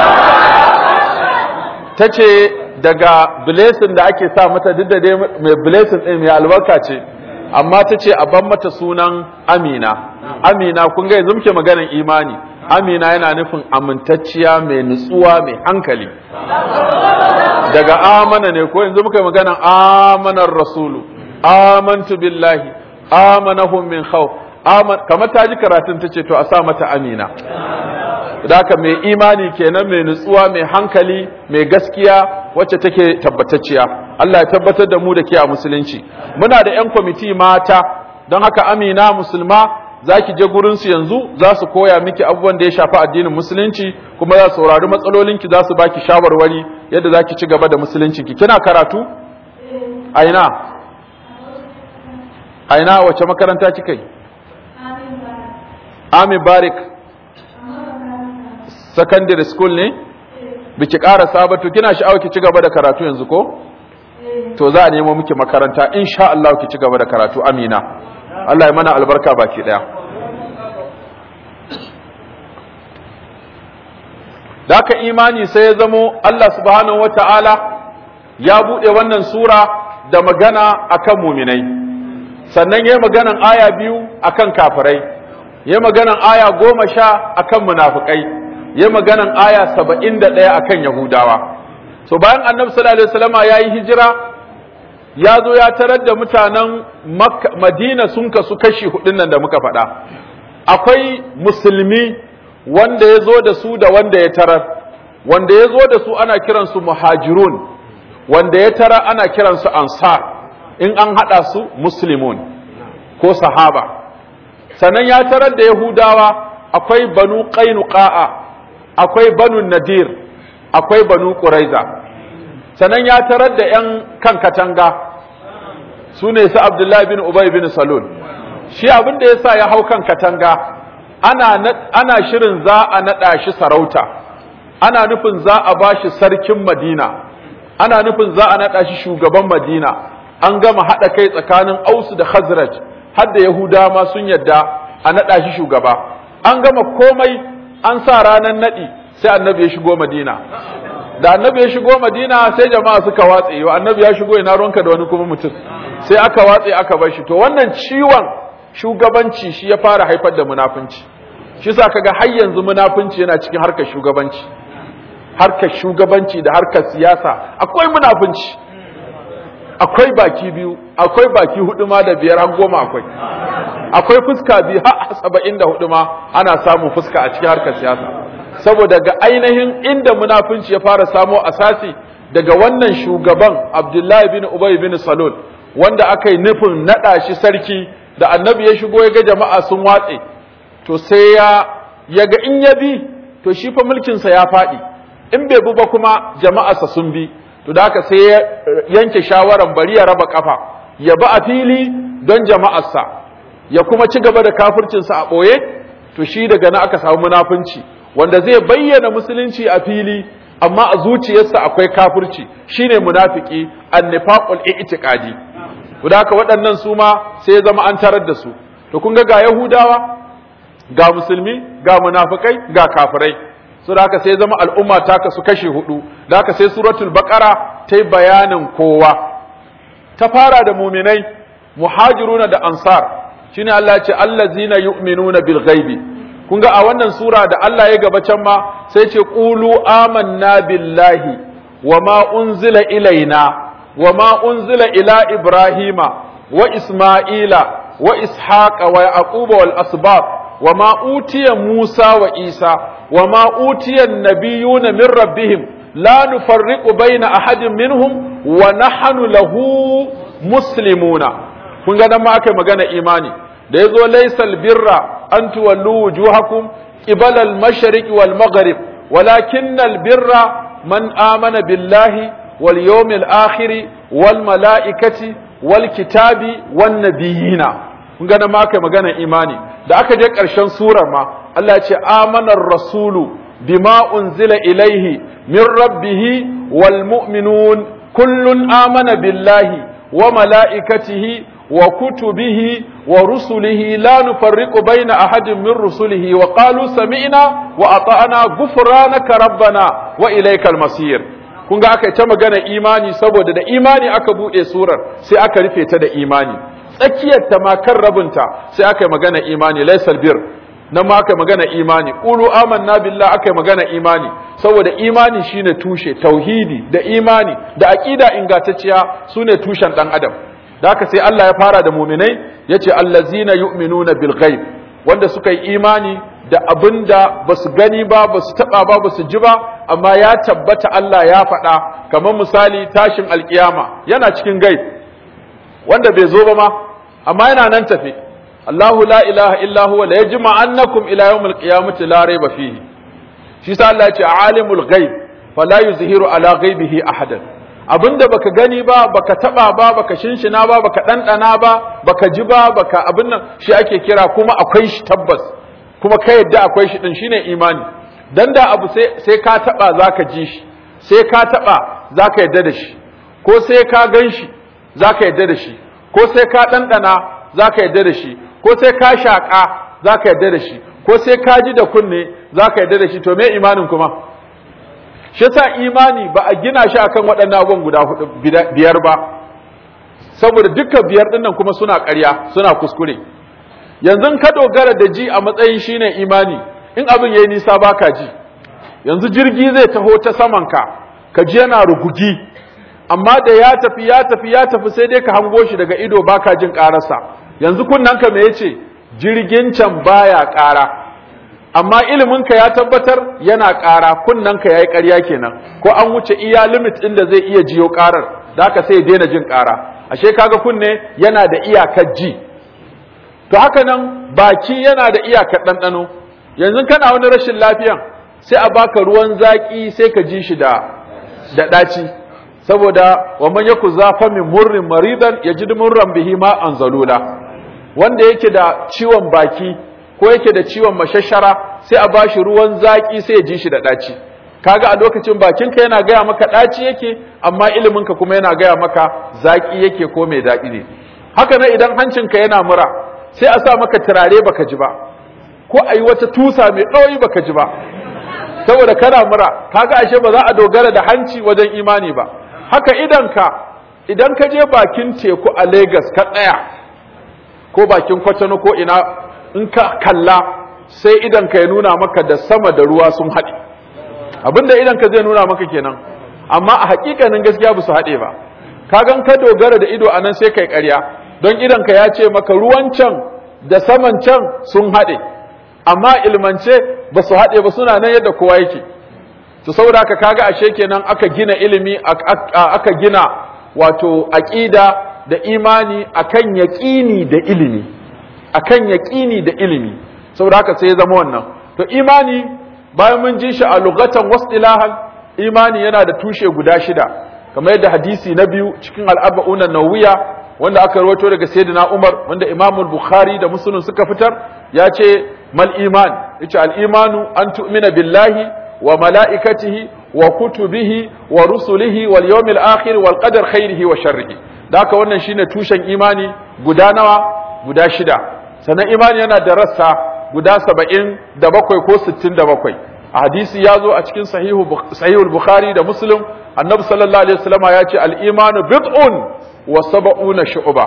ta ce daga blessing da ake sa mata duk da dai mai blessing ɗin mai albarka ce amma ta ce a ban mata sunan amina amina kun ga yanzu muke maganar imani amina yana nufin amintacciya mai nutsuwa mai hankali daga amana ne ko yanzu muka yi maganan amanar rasulu amantu billahi amanahum min khawf aman kamar ta ji karatun ta ce to a sa mata amina da haka mai imani kenan mai nutsuwa mai hankali mai gaskiya wacce take tabbatacciya Allah ya tabbatar da mu da ke a musulunci muna da 'yan kwamiti mata don haka amina musulma za ki je gurinsu yanzu za su koya miki abubuwan da ya shafi addinin musulunci kuma za su saurari matsalolinki za su baki shawarwari yadda za ki ci gaba da musuluncinki kina karatu a ina a ina wace makaranta kika yi Ami Barik secondary school ne biki ƙara sabatu kina sha'awa ki ci gaba da karatu yanzu ko to za a nemo miki makaranta insha Allah ki ci gaba da karatu amina Allah ya mana albarka baki daya da haka imani sai ya zamo Allah subhanahu wata'ala ya bude wannan sura da magana akan muminai sannan yayi maganan aya biyu akan kafirai yayi maganan aya goma sha akan munafikai yayi maganan aya saba'in da ɗaya akan yahudawa so bayan annabi sallallahu alaihi wasallama yayi hijira ya zo ya tarar da mutanen madina sun kasu kashi hudun nan da muka faɗa akwai musulmi wanda ya zo da su da wanda ya tarar wanda ya zo da su ana kiransu muhajirun wanda ya tara ana kiransu ansar in an haɗa su muslimun ko sahaba sannan ya tarar da yahudawa akwai banu qainuqa'a akwai banu nadir akwai banu quraiza sannan ya tarar da ‘yan kan katanga su ne su Abdullahi bin Ubay bin Salul shi abin da ya sa ya hau kan katanga ana, ana shirin za a naɗa shi sarauta ana nufin za a ba shi sarkin Madina ana nufin za a naɗa shi shugaban Madina an gama haɗa kai tsakanin Ausu da Khazraj har da Yahuda ma sun yadda a naɗa shi shugaba an gama komai an sa ranar naɗi sai annabi ya shigo Madina da annabi ya shigo madina sai jama'a suka watse yau annabi ya shigo ina ruwanka da wani kuma mutum sai aka watse aka bar shi to wannan ciwon shugabanci shi ya fara haifar da munafunci shi sa kaga har yanzu munafunci yana cikin harkar shugabanci harkar shugabanci da harkar siyasa akwai munafunci akwai baki biyu akwai baki hudu ma da biyar har goma akwai akwai fuska biyu har saba'in da hudu ma ana samun fuska a cikin harkar siyasa saboda ga ainihin inda munafunci ya fara samo asasi daga wannan shugaban Abdullahi bin Ubay bin Salul wanda aka yi nufin naɗa shi sarki da annabi ya shigo ya ga jama'a sun watse to sai ya ya ga in ya bi to shi fa mulkinsa ya faɗi in bai bi ba kuma jama'arsa sun bi to da haka sai ya yanke shawaran bari ya raba kafa ya bi a fili don jama'arsa ya kuma ci gaba da kafircinsa a ɓoye to shi daga na aka samu munafunci wanda zai bayyana musulunci a fili amma a zuciyarsa akwai kafirci shine munafiki annifaqul i'tiqadi guda haka waɗannan su ma sai ya zama an tarar da su to kun ga ga yahudawa ga musulmi ga munafikai ga kafirai su da haka sai ya zama al'umma ta kasu kashe hudu da haka sai suratul baqara ta yi bayanin kowa ta fara da muminai muhajiruna da ansar shine Allah ya ce allazina yu'minuna bil ghaibi kun ga a wannan sura da Allah ya gaba can ma sai ce qulu amanna billahi wa ma unzila ilaina wa ma unzila ila ibrahima wa isma'ila wa ishaqa wa yaquba wal asbab wa ma utiya musa wa isa wa ma utiya an-nabiyuna min rabbihim la nufarriqu baina ahadin minhum wa nahnu lahu muslimuna kun ga nan ma aka magana imani da ya zo laisal birra an tuwallu wujuhakum qibala al-mashriq wal maghrib walakin al-birra man amana billahi wal yawmil akhir wal malaikati wal kitabi wan nabiyina kun ga ma kai magana imani da aka je karshen surar ma Allah ya ce amana ar-rasulu bima unzila ilaihi min rabbih wal mu'minun kullun amana billahi wa malaikatihi وكتبه ورسله لا نفرق بين أحد من رسله وقالوا سمعنا وأطعنا غفرانك ربنا وإليك المصير kun ga aka ta magana imani saboda da imani aka buɗe surar sai aka rufe ta da imani tsakiyar ta ma kan rabinta sai aka yi magana imani laisal bir nan ma aka magana imani qulu amanna billah aka magana imani saboda imani shine tushe tauhidi da imani da aqida ingantacciya sune tushen dan adam da haka sai Allah ya fara da mu'minai yace allazina yu'minuna bil ghaib wanda suka yi imani da abinda basu gani ba basu taba ba basu ji ba amma ya tabbata Allah ya faɗa kamar misali tashin alkiyama yana cikin gaib wanda bai zo ba ma amma yana nan tafe Allahu la ilaha illa huwa la yajma'annakum ila yawmil qiyamati la rayba fihi shi sa Allah ya ce alimul ghaib fala yuzhiru ala ghaibihi ahadan abinda baka gani ba baka taba ba baka shinshina ba baka dandana ba baka ji ba baka abin nan shi ake kira kuma akwai shi tabbas kuma ka yadda akwai shi din shine imani dan da abu sai sai ka taba zaka ji shi sai ka taba zaka yadda da shi ko sai ka gan shi zaka yadda da shi ko sai ka dandana zaka yadda da shi ko sai ka shaka zaka yadda da shi ko sai ka ji da kunne zaka yadda da shi to me imanin kuma shi yasa imani ba a gina shi akan waɗannan abubuwan guda hudu biyar ba saboda duka biyar ɗin nan kuma suna ƙarya suna kuskure yanzu ka dogara da ji a matsayin shine imani in abin yayi nisa baka ji yanzu jirgi zai taho ta saman ka ka ji yana rugugi amma da ya tafi ya tafi ya tafi sai dai ka hango shi daga ido baka jin ƙararsa yanzu kunnanka me yace jirgin can baya ƙara amma iliminka ya tabbatar yana ƙara kunnanka ya yi ƙarya kenan ko an wuce iya limit ɗin da zai iya jiyo ƙarar da haka sai ya daina jin ƙara ashe kaga kunne yana da iyakar ji to haka nan baki yana da iyakar ɗanɗano yanzu kana wani rashin lafiyan sai a baka ruwan zaƙi sai ka ji shi da da ɗaci saboda wa man yaku zafa min murrin maridan yajid murran bihi ma anzalula wanda yake da ciwon baki ko yake da ciwon mashashara sai a bashi ruwan zaki sai ya ji shi da ɗaci kaga a lokacin bakinka yana gaya maka ɗaci yake amma iliminka kuma yana gaya maka zaki yake ko mai daɗi ne haka nan idan hancinka yana mura sai a sa maka turare baka ji ba ko a yi wata tusa mai ɗoyi baka ji ba saboda kana mura kaga ashe ba za a dogara da hanci wajen imani ba haka idanka idan ka je bakin teku a Lagos ka tsaya ko bakin kwatano ko ina in ka kalla sai idan ka ya nuna maka da sama da ruwa sun haɗe abinda idan ka zai nuna maka kenan amma a hakikanin gaskiya ba su haɗe ba kagan ka dogara da ido anan sai kai ƙarya don idan ka ya ce maka ruwan can da saman can sun haɗe amma ilmance ba su haɗe ba suna nan yadda kowa yake to saboda haka kaga ashe kenan aka gina ilimi aka gina wato aqida da imani akan yaqini da ilimi akan yaƙini da ilimi saboda haka sai ya zama wannan to imani bayan mun ji shi a lugatan wasdilahan imani yana da tushe guda shida kamar yadda hadisi na biyu cikin al'arba'una nawiya wanda aka rawaito daga sayyidina Umar wanda Imam Bukhari da Muslim suka fitar ya ce mal iman yace al imanu an tu'mina billahi wa malaikatihi wa kutubihi wa rusulihi wal yawmil akhir wal qadar khairihi wa sharrihi da haka wannan shine tushen imani guda nawa guda shida sannan imani yana da rassa guda saba'in da bakwai ko sittin da bakwai a hadisi ya zo a cikin sahihul bukhari da muslim annabi sallallahu alaihi wasallama ya ce al'imanu bid'un wa saba'una shu'ba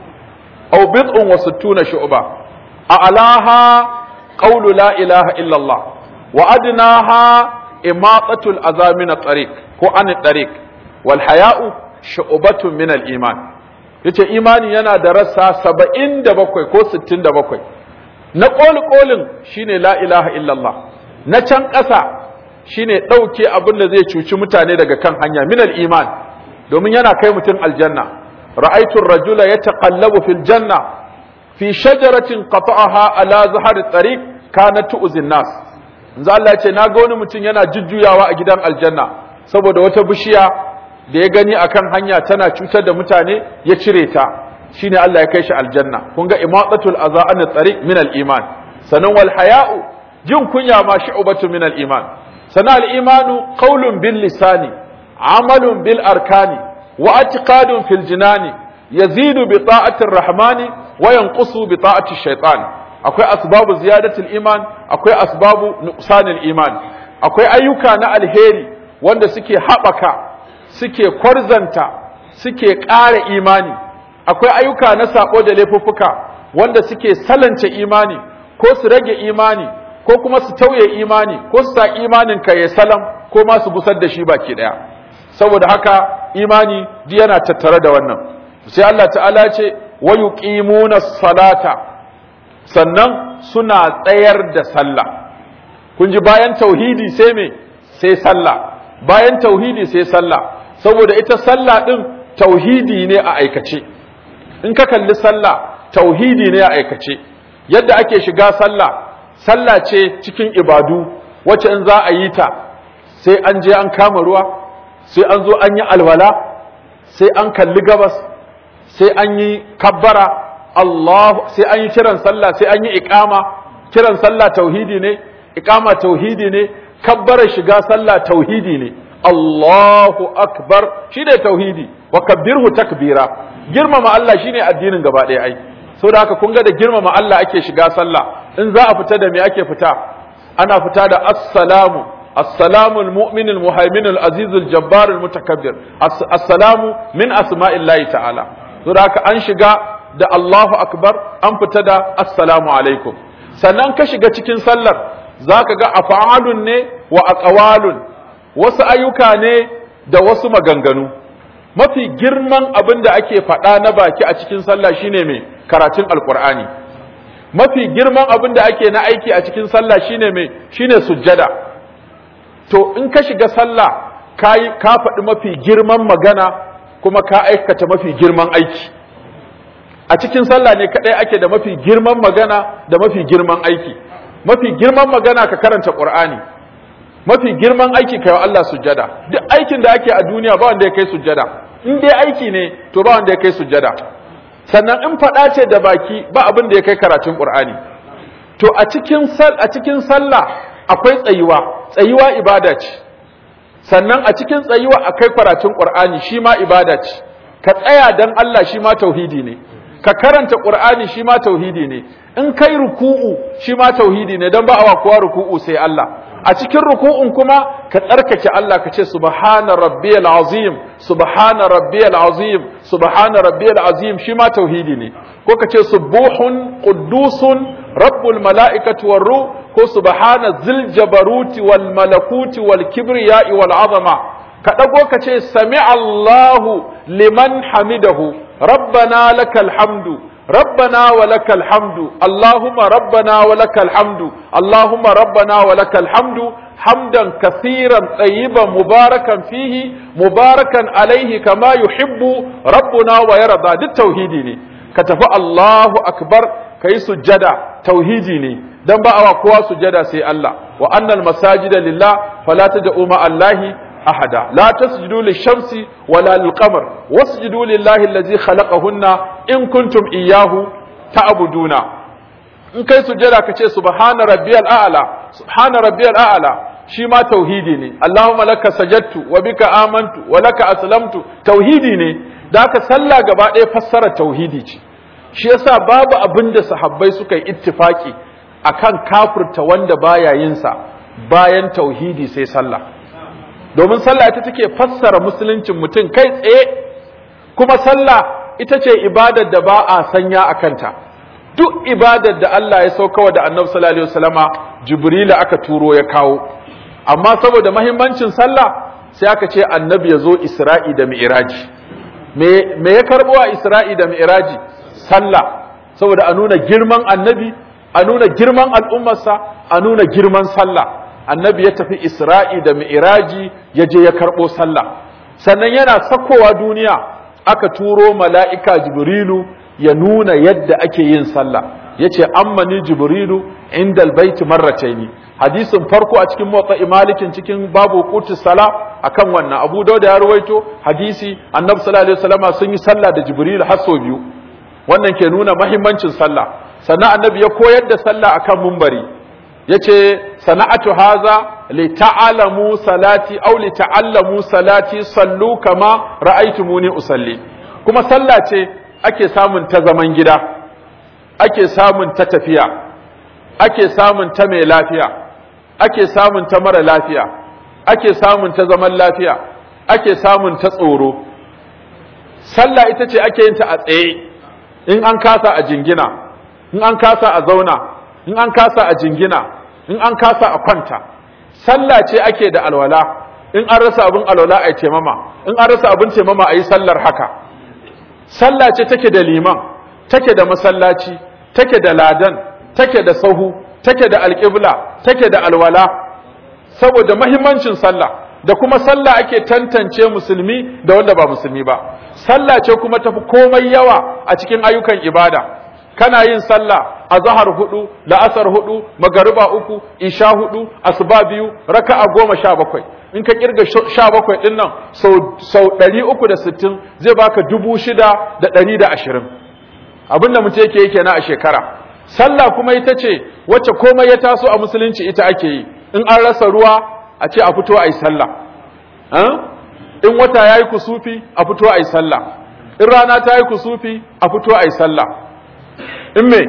aw bid'un wa sittuna shu'ba a alaha qawlu la ilaha illallah wa adnaha imatatul azamin tariq ko an tariq wal haya'u shu'batun min al iman yace imani yana da rassa saba'in da bakwai ko sittin da bakwai na ƙoli ƙolin shine la ilaha illallah na can ƙasa shine ɗauke abin da zai cuci mutane daga kan hanya minal iman domin yana kai mutum aljanna ra'aitun rajula ya taƙallabu fil janna fi shajaratin qata'aha ala zahar tariq kana tu'zin nas yanzu Allah ya ce na ga wani mutum yana jujjuyawa a gidan aljanna saboda wata bishiya da ya gani akan hanya tana cutar da mutane ya cire ta shine Allah ya kai shi aljanna kun ga imatatul aza an tariq min al iman sanan wal haya'u jin kunya ma shu'batu min al iman sanan al imanu qawlun bil lisani amalun bil arkani wa i'tiqadun fil jinani yazidu bi ta'ati rahmani wa yanqusu bi ta'ati shaytan akwai asbabu ziyadatul iman akwai asbabu nuqsanil iman akwai ayyuka na alheri wanda suke haɓaka suke kwarzanta suke ƙara imani akwai ayyuka na saƙo da laifuffuka wanda suke salance imani ko su rage imani ko kuma su tauye imani ko su sa imanin ka ya salam ko ma su gusar da shi baki daya saboda haka imani duk yana tattare da wannan sai Allah ta'ala ce wa yuqimuna salata sannan suna tsayar da sallah kun ji bayan tauhidi sai me sai sallah bayan tauhidi sai sallah saboda ita sallah din tauhidi ne a aikace in ka kalli sallah tauhidi ne a aikace yadda ake shiga sallah sallah ce cikin ibadu wacce in za a yi ta sai an je an kama ruwa sai an zo an yi alwala sai an kalli gabas sai an yi kabbara Allah sai an yi kiran sallah sai an yi iqama kiran sallah tauhidi ne iqama tauhidi ne kabbara shiga sallah tauhidi ne Allahu akbar shine tauhidi wa kabbirhu takbira girmama Allah shine addinin gaba ɗaya ai saboda haka kun ga da girmama Allah ake shiga sallah in za a fita da me ake fita ana fita da assalamu assalamu almu'min almuhaimin alaziz aljabbar almutakabbir assalamu min asma'illahi ta'ala saboda haka an shiga da Allahu akbar an fita da assalamu alaikum sannan ka shiga cikin sallar zaka ga af'alun ne wa aqwalun wasu ayyuka ne da wasu maganganu mafi girman abin da ake faɗa na baki a cikin sallah shine mai karatun alkur'ani mafi girman abin da ake na aiki a cikin sallah shine mai shine sujjada to in ka shiga sallah ka ka faɗi mafi girman magana kuma ka aikata mafi girman aiki a cikin sallah ne kadai ake da mafi girman magana da mafi girman aiki mafi girman magana ka karanta qur'ani mafi girman aiki kai wa Allah sujjada duk aikin da ake a duniya ba wanda ya kai sujjada in dai aiki ne to ba wanda ya kai sujjada sannan in faɗa ce da baki ba abin da ya kai karatun Qur'ani to a cikin sal a cikin sallah akwai tsayuwa tsayuwa ibada ce sannan a cikin tsayuwa akwai karatun Qur'ani shi ma ibada ce ka tsaya dan Allah shi ma tauhidi ne ka karanta Qur'ani shi ma tauhidi ne in kai ruku'u shi ma tauhidi ne dan ba awa kowa ruku'u sai Allah a cikin ruku'un kuma ka tsarkake Allah ka ce subhana rabbiyal azim subhana rabbiyal azim subhana rabbiyal azim shi ma tauhidi ne ko ka ce subuhun quddusun rabbul mala'ikati war ruh ko subhana zil jabaruti wal malakuti wal kibriya'i wal azama ka dago ka ce sami Allahu liman hamidahu rabbana lakal hamdu ربنا ولك الحمد اللهم ربنا ولك الحمد اللهم ربنا ولك الحمد حمدا كثيرا طيبا مباركا فيه مباركا عليه كما يحب ربنا ويرضى دي التوحيدي ne ka tafi Allahu akbar kai sujjada tauhidi ne dan ba awa kowa sujjada sai Allah wa annal masajida lillah fala tad'u ma Allahi أحدا لا تسجدوا للشمس ولا للقمر واسجدوا لله الذي خلقهن إن كنتم إياه تعبدون in kai sujjada ka ce subhana rabbiyal a'la subhana rabbiyal a'la shi ma tauhidi ne allahumma laka sajadtu wa bika amantu wa laka aslamtu tauhidi ne da ka sallah gaba ɗaya fassara tauhidi ce shi yasa babu abin da sahabbai suka yi ittifaki akan kafirta wanda baya yin sa bayan tauhidi sai sallah domin sallah ita take fassara musuluncin mutum kai tsaye kuma sallah ita ce ibadar da ba a sanya a kanta duk ibadar da Allah ya saukawa da annabi sallallahu alaihi wasallama jibrila aka turo ya kawo amma saboda mahimmancin sallah sai aka ce annabi ya zo isra'i da mi'raji me me ya karbo a isra'i da mi'raji sallah saboda a nuna girman annabi a nuna girman al'ummarsa a nuna girman sallah annabi ya tafi isra'i da mi'raji ya je ya karɓo sallah sannan yana sakowa duniya aka turo mala'ika jibrilu ya nuna yadda ake yin sallah ya ce ammani jibrilu inda albaiti marrataini hadisin farko a cikin motsa malikin cikin babu kutu sala akan wannan abu dauda ya ruwaito hadisi annabi sallallahu alaihi wasallama sun yi sallah da jibrilu har sau biyu wannan ke nuna mahimmancin sallah sannan annabi ya koyar da sallah akan mumbari yace sana'atu haza li ta'lamu salati aw li ta'allamu salati sallu kama ra'aytumuni usalli kuma sallah ce ake samun ta zaman gida ake samun ta tafiya ake samun ta mai lafiya ake samun ta mara lafiya ake samun ta zaman lafiya ake samun ta tsoro sallah ita ce ake yin ta a tsaye in an kasa a jingina in an kasa a zauna in an kasa a jingina in an kasa a kwanta sallah ce ake da alwala in an rasa abin alwala a yi taimama in an rasa abin taimama a yi sallar haka sallah ce take da liman take da masallaci take da ladan take da sahu take da alƙibla take da alwala saboda mahimmancin sallah da kuma sallah ake tantance musulmi da wanda ba musulmi ba sallah ce kuma tafi komai yawa a cikin ayyukan ibada kana yin sallah a zahar hudu la'asar hudu magariba uku isha hudu asuba biyu raka'a goma sha bakwai in ka kirga sha bakwai din nan sau ɗari uku da sittin zai baka dubu shida da ɗari da ashirin abin da mutum yake yake na a shekara sallah kuma ita ce wacce komai ya taso a musulunci ita ake yi in an rasa ruwa a ce a fito a yi sallah in wata ya yi kusufi a fito a yi sallah in rana ta yi kusufi a fito a yi sallah in me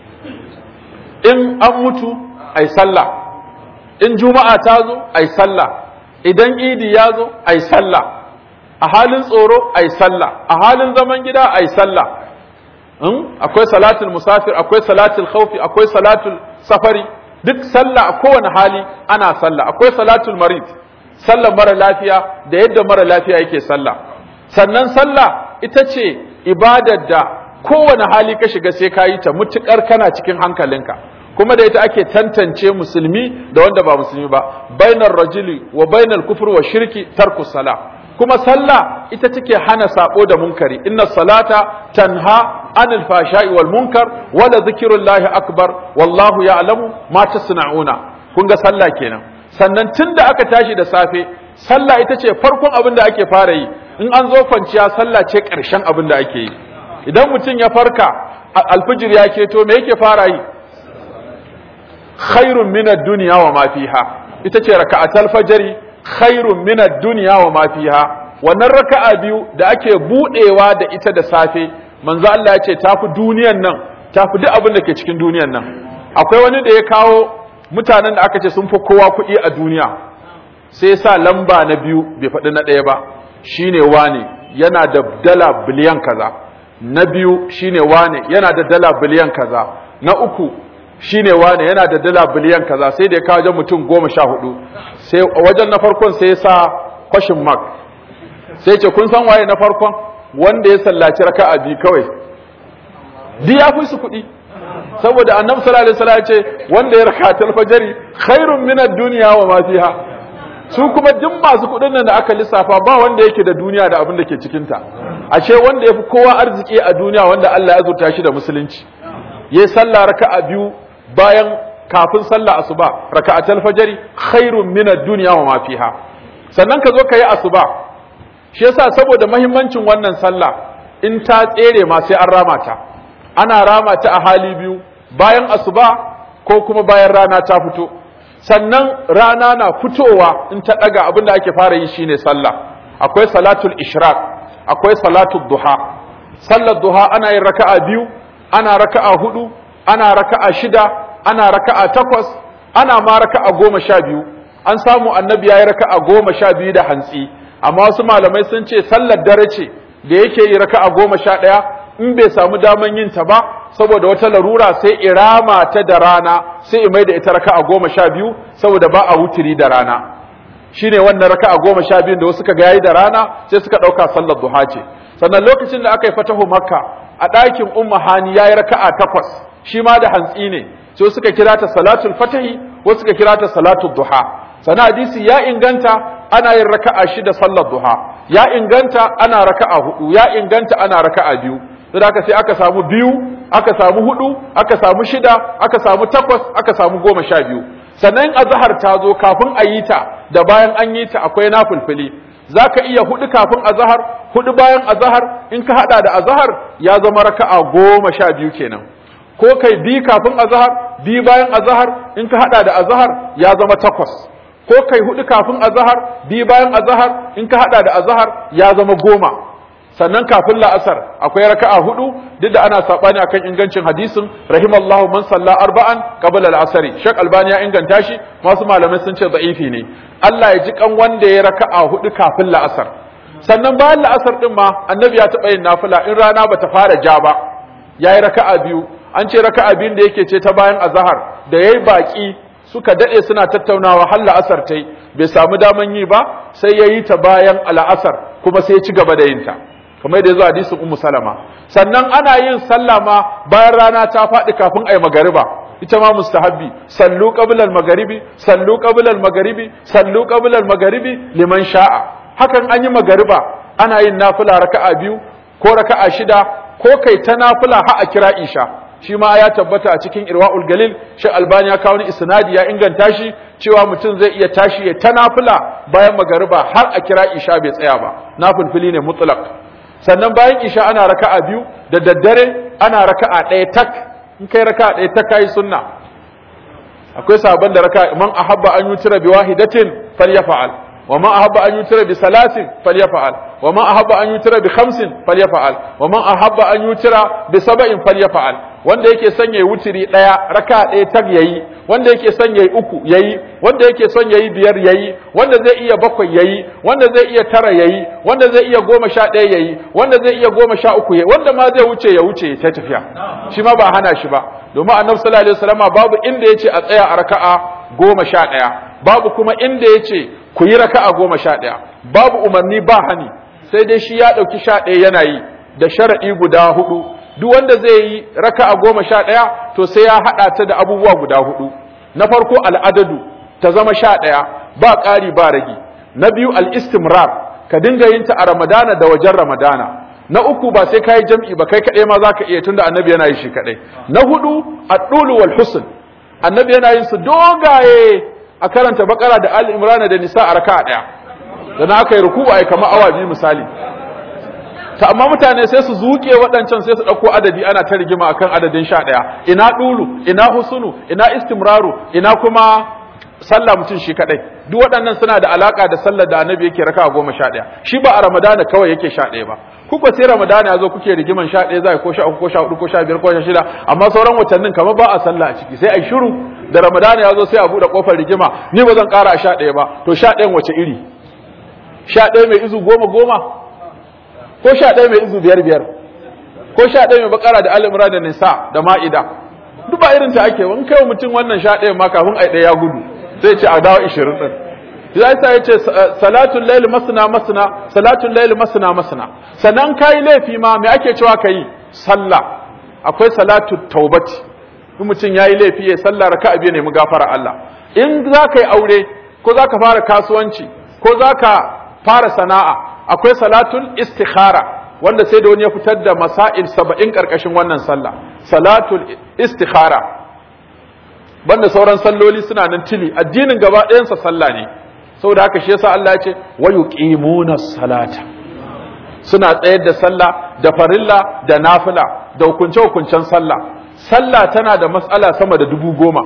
in an mutu a yi sallah in juma'a ta zo a yi sallah idan idi ya zo a yi sallah a halin tsoro a yi sallah a halin zaman gida a yi sallah akwai salatul musafir akwai salatul khawfi akwai salatul safari duk sallah a kowane hali ana sallah akwai salatul marid sallar mara lafiya da yadda mara lafiya yake sallah sannan sallah ita ce ibadar da kowane hali ka shiga sai ka yi ta mutukar kana cikin hankalinka kuma da ita ake tantance musulmi da wanda ba musulmi ba bainar rajuli wa bainar kufur wa shirki tarku sala kuma sallah ita take hana sabo da munkari inna salata tanha anil fashai wal munkar wala zikrullahi akbar wallahu ya'lamu ma tasna'una kun ga sallah kenan sannan tunda aka tashi da safe sallah ita ce farkon abin da ake fara yi in an zo kwanciya sallah ce ƙarshen abin da ake yi idan mutum ya farka alfijir ya keto me yake fara yi khairun min ad-dunya wa ma fiha ita ce raka'atul fajri khairun min ad-dunya wa ma fiha wannan raka'a biyu da ake budewa da ita da safe manzo Allah ya ce tafi duniyan nan tafi duk abin da ke cikin duniyan nan akwai wani da ya kawo mutanen da aka ce sun fi kowa kuɗi a duniya sai sa lamba na biyu bai faɗi na ɗaya ba shine wane yana da dala biliyan kaza na biyu shine wane yana da dala biliyan kaza na uku shine wane yana da dala biliyan kaza sai da ya kawo wajen mutum goma sha hudu sai wajen na farkon sai ya sa kwashin mark sai ce kun san waye na farkon wanda ya sallaci raka'a biyu kawai di ya fi su kuɗi saboda annabi sallallahu alaihi wasallam ya ce wanda ya raka'a fajari khairun min ad-dunya wa ma fiha su kuma duk masu kuɗin nan da aka lissafa ba wanda yake da duniya da abin da ke cikin ta ashe wanda yafi kowa arziki a duniya wanda Allah ya azurta shi da musulunci yayi sallah raka'a biyu bayan kafin sallah asuba raka'atul fajri khairun min ad-dunya wa ma fiha sannan ka zo ka yi asuba shi yasa saboda mahimmancin wannan sallah in ta tsere ma sai an rama ta ana rama ta a hali biyu bayan asuba ko kuma bayan rana ta fito sannan rana na fitowa in ta daga abin da ake fara yi shine sallah akwai salatul ishraq akwai salatul duha sallar duha ana yin raka'a biyu ana raka'a hudu ana raka'a shida ana raka'a takwas ana ma raka'a goma sha biyu an samu annabi ya yi raka'a goma sha biyu da hantsi amma wasu malamai sun ce sallar dare ce da yake yi raka'a goma sha ɗaya in bai samu daman yin ta ba saboda wata larura sai irama ta da rana sai imai da ita raka'a goma sha biyu saboda ba a wutiri da rana shine wannan raka'a goma sha biyun da wasu suka ga yayi da rana sai suka ɗauka sallar duha ce sannan lokacin da aka yi fatahu makka a ɗakin umma hani yayi raka'a takwas shi ma da hantsi ne sai suka kira ta salatul fatahi wasu suka kira ta salatul duha sana hadisi ya inganta ana yin raka'a shida sallar duha ya inganta ana raka'a hudu ya inganta ana raka'a biyu sai aka sai aka samu biyu aka samu hudu aka samu shida aka samu takwas aka samu goma sha biyu sannan azhar ta zo kafin a yi ta da bayan an yi ta akwai nafilfili zaka iya hudu kafin azhar hudu bayan azhar in ka hada da azhar ya zama raka'a goma sha biyu kenan ko kai bi kafin azhar bi bayan azhar in ka hada da azhar ya zama takwas ko kai hudu kafin azhar bi bayan azhar in ka hada da azhar ya zama goma sannan kafin la'asar akwai raka'a hudu duk da ana sabani akan ingancin hadisin rahimallahu man salla arba'an qabla al-asr shek albani ya inganta shi wasu malamai sun ce da'ifi ne Allah ya ji kan wanda ya raka'a hudu kafin la'asar sannan bayan la'asar din ma annabi ya taba yin nafila in rana bata fara ja ba yayi raka'a biyu an ce raka'a biyun da yake ce ta bayan azhar da yayi baki suka dade suna tattaunawa har la'asar tai bai samu daman yi ba sai yayi ta bayan al'asar kuma sai ya ci gaba da yin ta kamar da yazo hadisin ummu salama sannan ana yin sallah ma bayan rana ta faɗi kafin ayi magariba ita ma mustahabbi sallu qabla al-magharibi sallu qabla al-magharibi sallu qabla al-magharibi liman sha'a hakan an yi magariba ana yin nafila raka'a biyu ko raka'a shida ko kai ta nafila har a kira isha shi ma ya tabbata a cikin irwa'ul galil shi albani ya kawo ni isnadi ya inganta shi cewa mutum zai iya tashi ya ta nafila bayan magariba har a kira isha bai tsaya ba nafilfili ne mutlaq sannan bayan isha ana raka'a biyu da daddare ana raka'a ɗaya tak in kai raka'a ɗaya tak kai sunna akwai sabon da raka'a man ahabba an yutira bi wahidatin falyafa'al wa man ahabba an yutira bi salasin falyafa'al wa man ahabba an yutira bi khamsin falyafa'al wa man ahabba an yutira bi sab'in falyafa'al wanda yake son yayi wutiri daya raka daya tag yayi wanda yake son yayi uku yayi wanda yake son yayi biyar yayi wanda zai iya bakwai yayi wanda zai iya tara yayi wanda zai iya goma sha ɗaya yayi wanda zai iya goma sha uku yayi wanda ma zai wuce ya wuce ta tafiya shi ma ba hana shi ba domin annabi sallallahu alaihi wasallama babu inda yace a tsaya a raka'a goma sha ɗaya babu kuma inda yace ku yi raka'a goma sha ɗaya babu umarni ba hani sai dai shi ya ɗauki sha ɗaya yana yi da sharaɗi guda hudu duk wanda zai yi raka'a goma sha ɗaya to sai ya haɗa ta da abubuwa guda hudu na farko al'adadu ta zama sha ɗaya ba ƙari ba ragi na biyu al'istimrar ka dinga yin ta a ramadana da wajen ramadana na uku ba sai ka yi jam'i ba kai kaɗai ma za ka iya tunda annabi yana yi shi kaɗai na hudu aɗulu wal husn annabi yana yin su dogaye a karanta bakara da al imrana da nisa a raka'a ɗaya da na aka yi ruku a kamar awa biyu misali ta amma mutane sai su zuke waɗancan sai su ɗauko adadi ana ta rigima akan adadin sha ɗaya ina ɗulu ina husunu ina istimraru ina kuma sallah mutum shi kaɗai duk waɗannan suna da alaƙa da sallar da annabi yake raka goma sha ɗaya shi ba a ramadana kawai yake sha ɗaya ba kuka sai ramadana ya zo kuke rigiman sha ɗaya za ko sha uku ko sha hudu ko sha biyar ko sha shida amma sauran watannin kamar ba a sallah a ciki sai a yi shiru da ramadana ya zo sai a buɗe ƙofar rigima ni ba zan ƙara a sha ɗaya ba to sha ɗayan wace iri sha ɗaya mai izu goma goma ko sha ɗaya mai izu biyar biyar ko sha ɗaya mai bakara da al'imra da nisa da ma'ida duk ba irin ta ake in kai mutum wannan sha ɗaya ma kafin ai ɗaya ya gudu sai ce a dawo ishirin ɗin ya sa ya ce salatun laili masana masana salatun laili masana masana sannan ka yi laifi ma me ake cewa ka yi sallah akwai salatu taubati in mutum ya yi laifi ya sallah raka abiya nemi gafara Allah in za ka yi aure ko za ka fara kasuwanci ko za ka fara sana'a akwai salatul istikhara wanda sai da wani ya fitar da masail saba'in karkashin wannan sallah salatul istikhara banda sauran salloli suna nan tili addinin gaba ɗayansa sallah ne saboda haka shi yasa Allah ya ce wa yuqimuna salata suna tsayar da sallah da farilla da nafila da hukunce hukuncen sallah sallah tana da matsala sama da dubu goma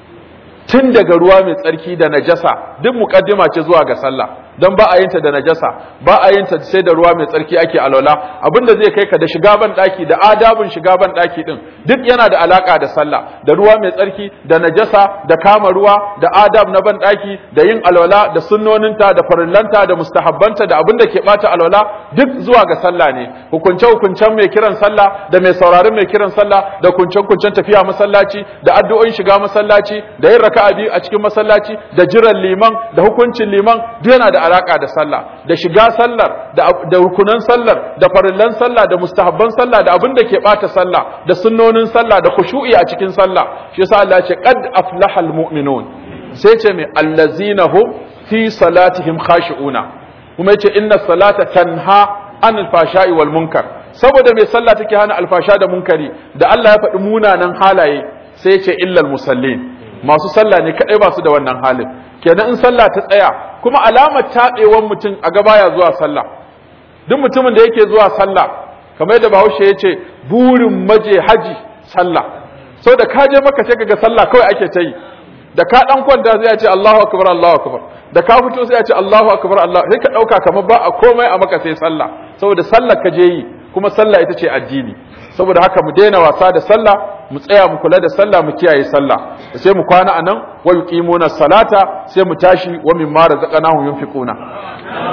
tun daga ruwa mai tsarki da najasa duk mukaddima ce zuwa ga sallah don ba a yin ta da najasa ba a yin ta sai da ruwa mai tsarki ake alwala abinda zai kai ka da shiga ban daki da adabin shiga ban daki din duk yana da alaka da sallah da ruwa mai tsarki da najasa da kama ruwa da adab na ban daki da yin alwala da sunnoninta da farillanta da mustahabbanta da abinda ke bata alwala duk zuwa ga sallah ne hukunce hukuncen mai kiran sallah da mai sauraron mai kiran sallah da kuncen kuncen tafiya masallaci da addu'o'in shiga masallaci da yin raka'a biyu a cikin masallaci da jiran liman da hukuncin liman duk yana da alaka da sallah da shiga sallar da rukunan sallar da farillan sallah da mustahabban sallah da abin da ke bata sallah da sunnonin sallah da khushu'i a cikin sallah shi yasa Allah ya ce qad aflahal mu'minun sai ce mai allazina hum fi salatihim khashi'una kuma yace inna salata tanha anil fashai wal munkar saboda mai sallah take hana alfasha da munkari da Allah ya faɗi munanan halaye sai ya ce illal musallin masu sallah ne kadai ba su da wannan halin kenan in sallah ta tsaya kuma alamar taɓewan mutum a gaba ya zuwa sallah duk mutumin da yake zuwa sallah kamar yadda bahaushe ya ce burin maje haji sallah sau da ka je maka sai kaga sallah kawai ake ta yi da ka dan kwanta sai ya ce Allahu akbar Allahu akbar da ka fito sai ya ce Allahu akbar Allah sai ka dauka kamar ba a komai a maka sai sallah saboda sallah ka je yi kuma sallah ita ce addini saboda haka mu daina wasa da sallah mu tsaya mu kula da sallah mu kiyaye sallah sai mu kwana anan wa yuqimuna salata sai mu tashi wa mimma razaqnahum yunfiquna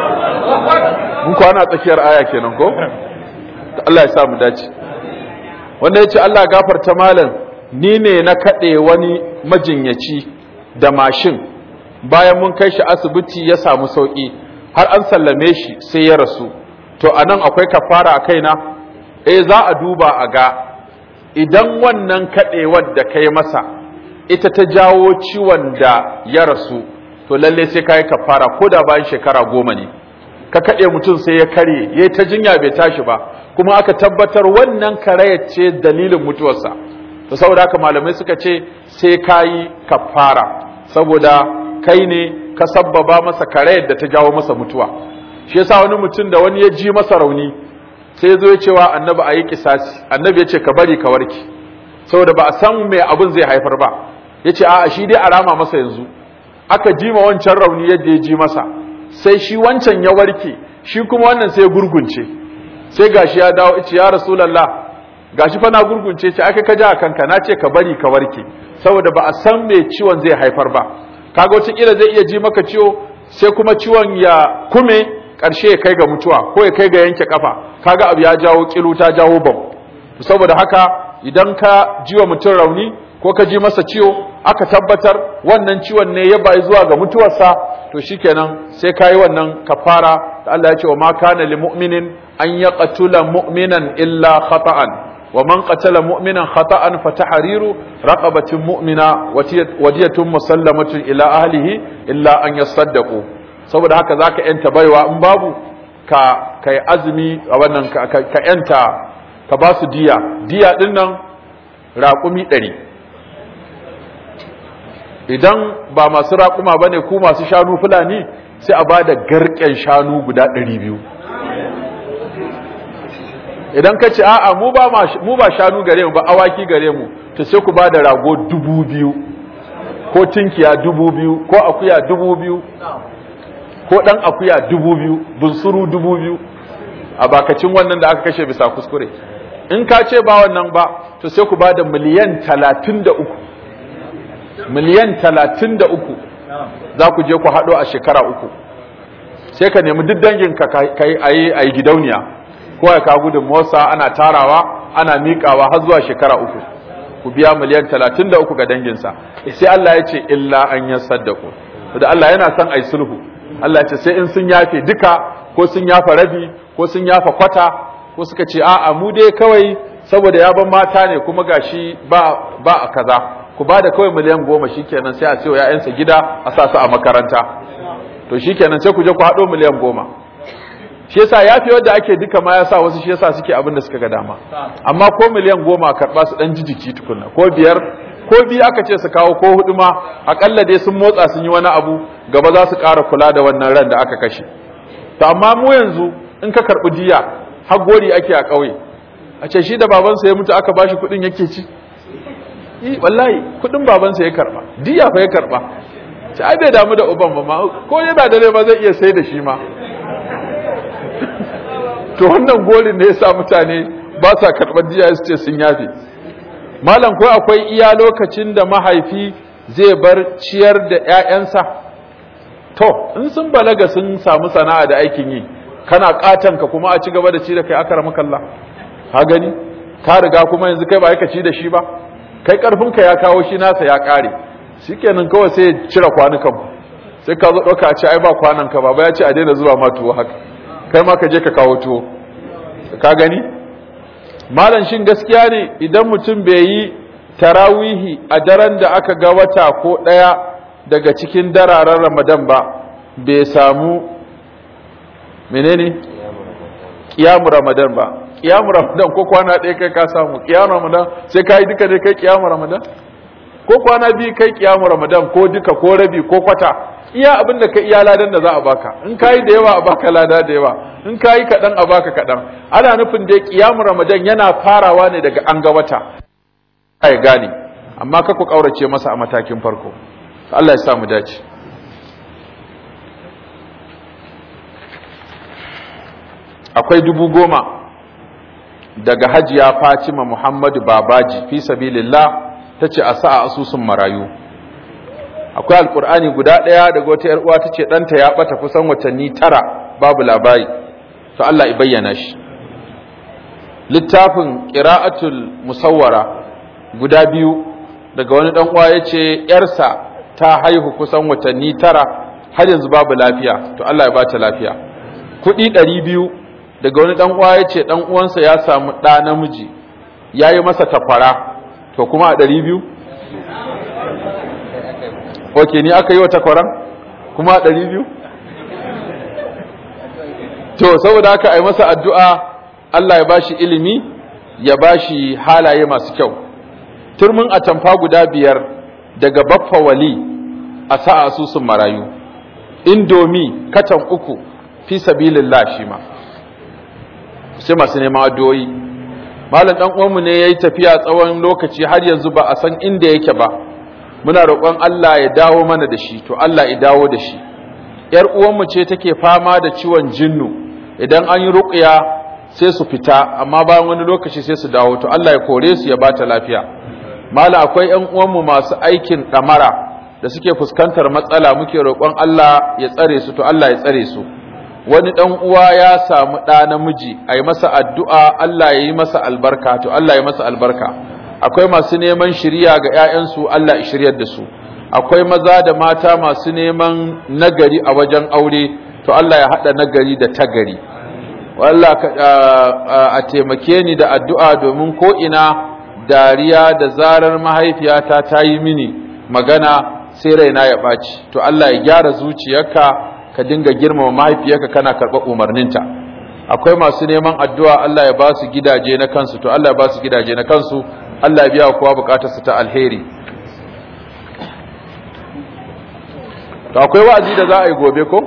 mun kwana a tsakiyar aya kenan ko Allah ya sa mu dace wanda ya ce Allah gafarta malam ni ne na kaɗe wani majinyaci da mashin bayan mun kai shi asibiti ya samu sauƙi har an sallame shi sai ya rasu to a nan akwai kafara a kaina eh za a duba a ga idan wannan kaɗewar da kai masa ita ta jawo ciwon da ya rasu to lalle sai ka yi kafara ko da bayan shekara goma ne ka kaɗe mutum sai ya karye ya ta jinya bai tashi ba kuma aka tabbatar wannan karayar ce dalilin mutuwarsa to saboda haka malamai suka ce sai ka yi kafara saboda kai ne ka sabbaba masa karayar da ta jawo masa mutuwa shi yasa wani mutum da wani ya ji masa rauni sai ya zo ya cewa annabi a yi kisasi annabi ya ce ka bari ka warke saboda ba a san me abin zai haifar ba ya ce a'a shi dai a rama masa yanzu aka ji ma wancan rauni yadda ya ji masa sai shi wancan ya warke shi kuma wannan sai ya gurgunce sai gashi ya dawo ice ya rasulullah gashi fa na gurgunce ce aka ka ja a kanka na ce ka bari ka warke saboda ba a san me ciwon zai haifar ba kaga wata kila zai iya ji maka ciwo sai kuma ciwon ya kume karshe ya kai ga mutuwa ko ya kai ga yanke kafa kaga abu ya jawo kilu ta jawo bam saboda haka idan ka ji wa mutum rauni ko ka ji masa ciwo aka tabbatar wannan ciwon ne ya bai zuwa ga mutuwarsa to shikenan sai ka yi wannan kafara da Allah ya ce wa ma kana lil mu'minin an yaqtula mu'minan illa khata'an wa man qatala mu'minan khata'an fa tahriru raqabatin mu'mina wadiyatun musallamatun ila ahlihi illa an yasaddaqu saboda haka zaka yanta baiwa in babu ka kai azumi a wannan ka, ka yanta ka ba su diya diya din nan raƙumi ɗari idan ba masu raƙuma ba ne ku masu shanu fulani sai a ba da garken shanu guda ɗari biyu idan ka ce a'a mu ba mu ba shanu gare mu ba awaki gare mu to sai ku ba da rago dubu biyu ko tinkiya dubu biyu ko akuya dubu biyu ko ɗan akuya dubu biyu bunsuru dubu biyu a bakacin wannan da aka kashe bisa kuskure in ka ce ba wannan ba to sai ku ba da miliyan talatin da uku miliyan talatin da uku za ku je ku haɗo a shekara uku sai ka nemi duk danginka ka yi a yi gidauniya ko ya kawo gudun motsa ana tarawa ana miƙawa har zuwa shekara uku ku biya miliyan talatin da uku ga danginsa sai Allah ya ce illa an yi saddaku da Allah yana son a yi sulhu Allah ya ce sai in sun yafe duka ko sun yafa rabi ko sun yafa kwata ko suka ce a'a mu dai kawai saboda ya ban mata ne kuma gashi ba ba a kaza ku ba da kawai miliyan goma shikenan sai a ce wa ‘ya'yansa gida a sa su a makaranta to shikenan sai ku je ku haɗo miliyan goma shi yasa ya fi wadda ake duka ma ya sa wasu shi yasa suke abin da suka ga dama amma ko miliyan goma karɓa su ɗan jijiki tukunna ko biyar ko biyu aka ce su kawo ko hudu ma aƙalla dai sun motsa sun yi wani abu gaba za su ƙara kula da wannan ran da aka kashe to amma mu yanzu in ka karɓi diya har gori ake a ƙauye a ce shi da babansa ya mutu aka bashi kuɗin yake ci wallahi kudin babansa ya karba diya fa ya karba ci ai bai damu da uban ba ma ko yana da ma zai iya sai da shi ma to wannan golin ne yasa mutane ba sa karɓar diya su ce sun yafe malam ko akwai iya lokacin da mahaifi zai bar ciyar da ƴaƴansa to in sun balaga sun samu sana'a da aikin yi kana katanka kuma a ci gaba da ci da kai akara makalla ka gani ka riga kuma yanzu kai ba ka ci da shi ba kai karfinka ya kawo shi nasa ya kare shikenan kawai sai ya cire kwanukan ku sai ka zo ɗauka a ce ai ba kwanan ka baba ya ce a daina zuwa ma tuwo haka kai ma ka je ka kawo tuwo ka gani malam shin gaskiya ne idan mutum bai yi tarawihi a daren da aka ga wata ko ɗaya daga cikin dararen ramadan ba bai samu menene kiyamu ramadan ba kiyamu ramadan ko kwana ɗaya kai ka samu kiyamu ramadan sai ka yi duka ne kai kiyamu ramadan ko kwana biyu kai kiyamu ramadan ko duka ko rabi ko kwata iya abin da ka iya ladan da za a baka in ka yi da yawa a baka lada da yawa in ka yi kaɗan a baka kaɗan ana nufin da kiyamu ramadan yana farawa ne daga an ga wata ya gane amma ka ku ƙaurace masa a matakin farko Allah ya sa mu dace akwai dubu goma daga hajiya fatima muhammadu babaji fi sabilillah ta ce a sa a asusun marayu akwai alkur'ani guda ɗaya daga wata ‘yar uwa ta ce ɗanta ya ɓata kusan watanni tara babu labari to Allah i bayyana shi littafin ƙira'atul musawwara guda biyu daga wani ɗan uwa ya ce ‘yarsa ta haihu kusan watanni tara har yanzu babu lafiya to Allah ya ba ta lafiya kuɗi ɗari biyu daga wani ɗan uwa ya ce ɗan uwansa ya samu ɗa namiji ya yi masa takwara to kuma a ɗari biyu ok ni aka yi wa takwaran kuma a ɗari biyu to saboda haka a yi masa addu'a Allah ya bashi ilimi ya bashi halaye masu kyau turmin atamfa guda biyar daga baffa wali a sa asusun marayu indomi katan uku fi sabilillah shi ma sai masu neman addu'o'i malam dan uwanmu ne yayi tafiya tsawon lokaci har yanzu ba a san inda yake ba muna roƙon Allah ya dawo mana da shi to Allah ya dawo da shi yar uwanmu ce take fama da ciwon jinnu idan an yi ruqya sai su fita amma bayan wani lokaci sai su dawo to Allah ya kore su ya bata lafiya mala akwai ƴan uwanmu masu aikin ɗamara da suke fuskantar matsala muke roƙon Allah ya tsare su to Allah ya tsare su wani ɗan uwa ya samu ɗa namiji a yi masa addu'a Allah ya yi masa albarka to Allah ya masa albarka akwai masu neman shirya ga ‘ya'yansu Allah ya shiryar da su akwai maza da mata masu neman nagari a wajen aure to Allah ya haɗa nagari da tagari wallah a taimake ni da addu'a domin ko ina dariya da zarar mahaifiyata ta yi mini magana sai raina ya ɓaci to Allah ya gyara zuciyarka ka dinga girmama mahaifiyarka kana karɓar umarninta akwai masu neman addu'a Allah ya ba su gidaje na kansu to Allah ya ba su gidaje na kansu Allah ya biya kowa bukatarsa ta alheri to akwai wa'azi da za a yi gobe ko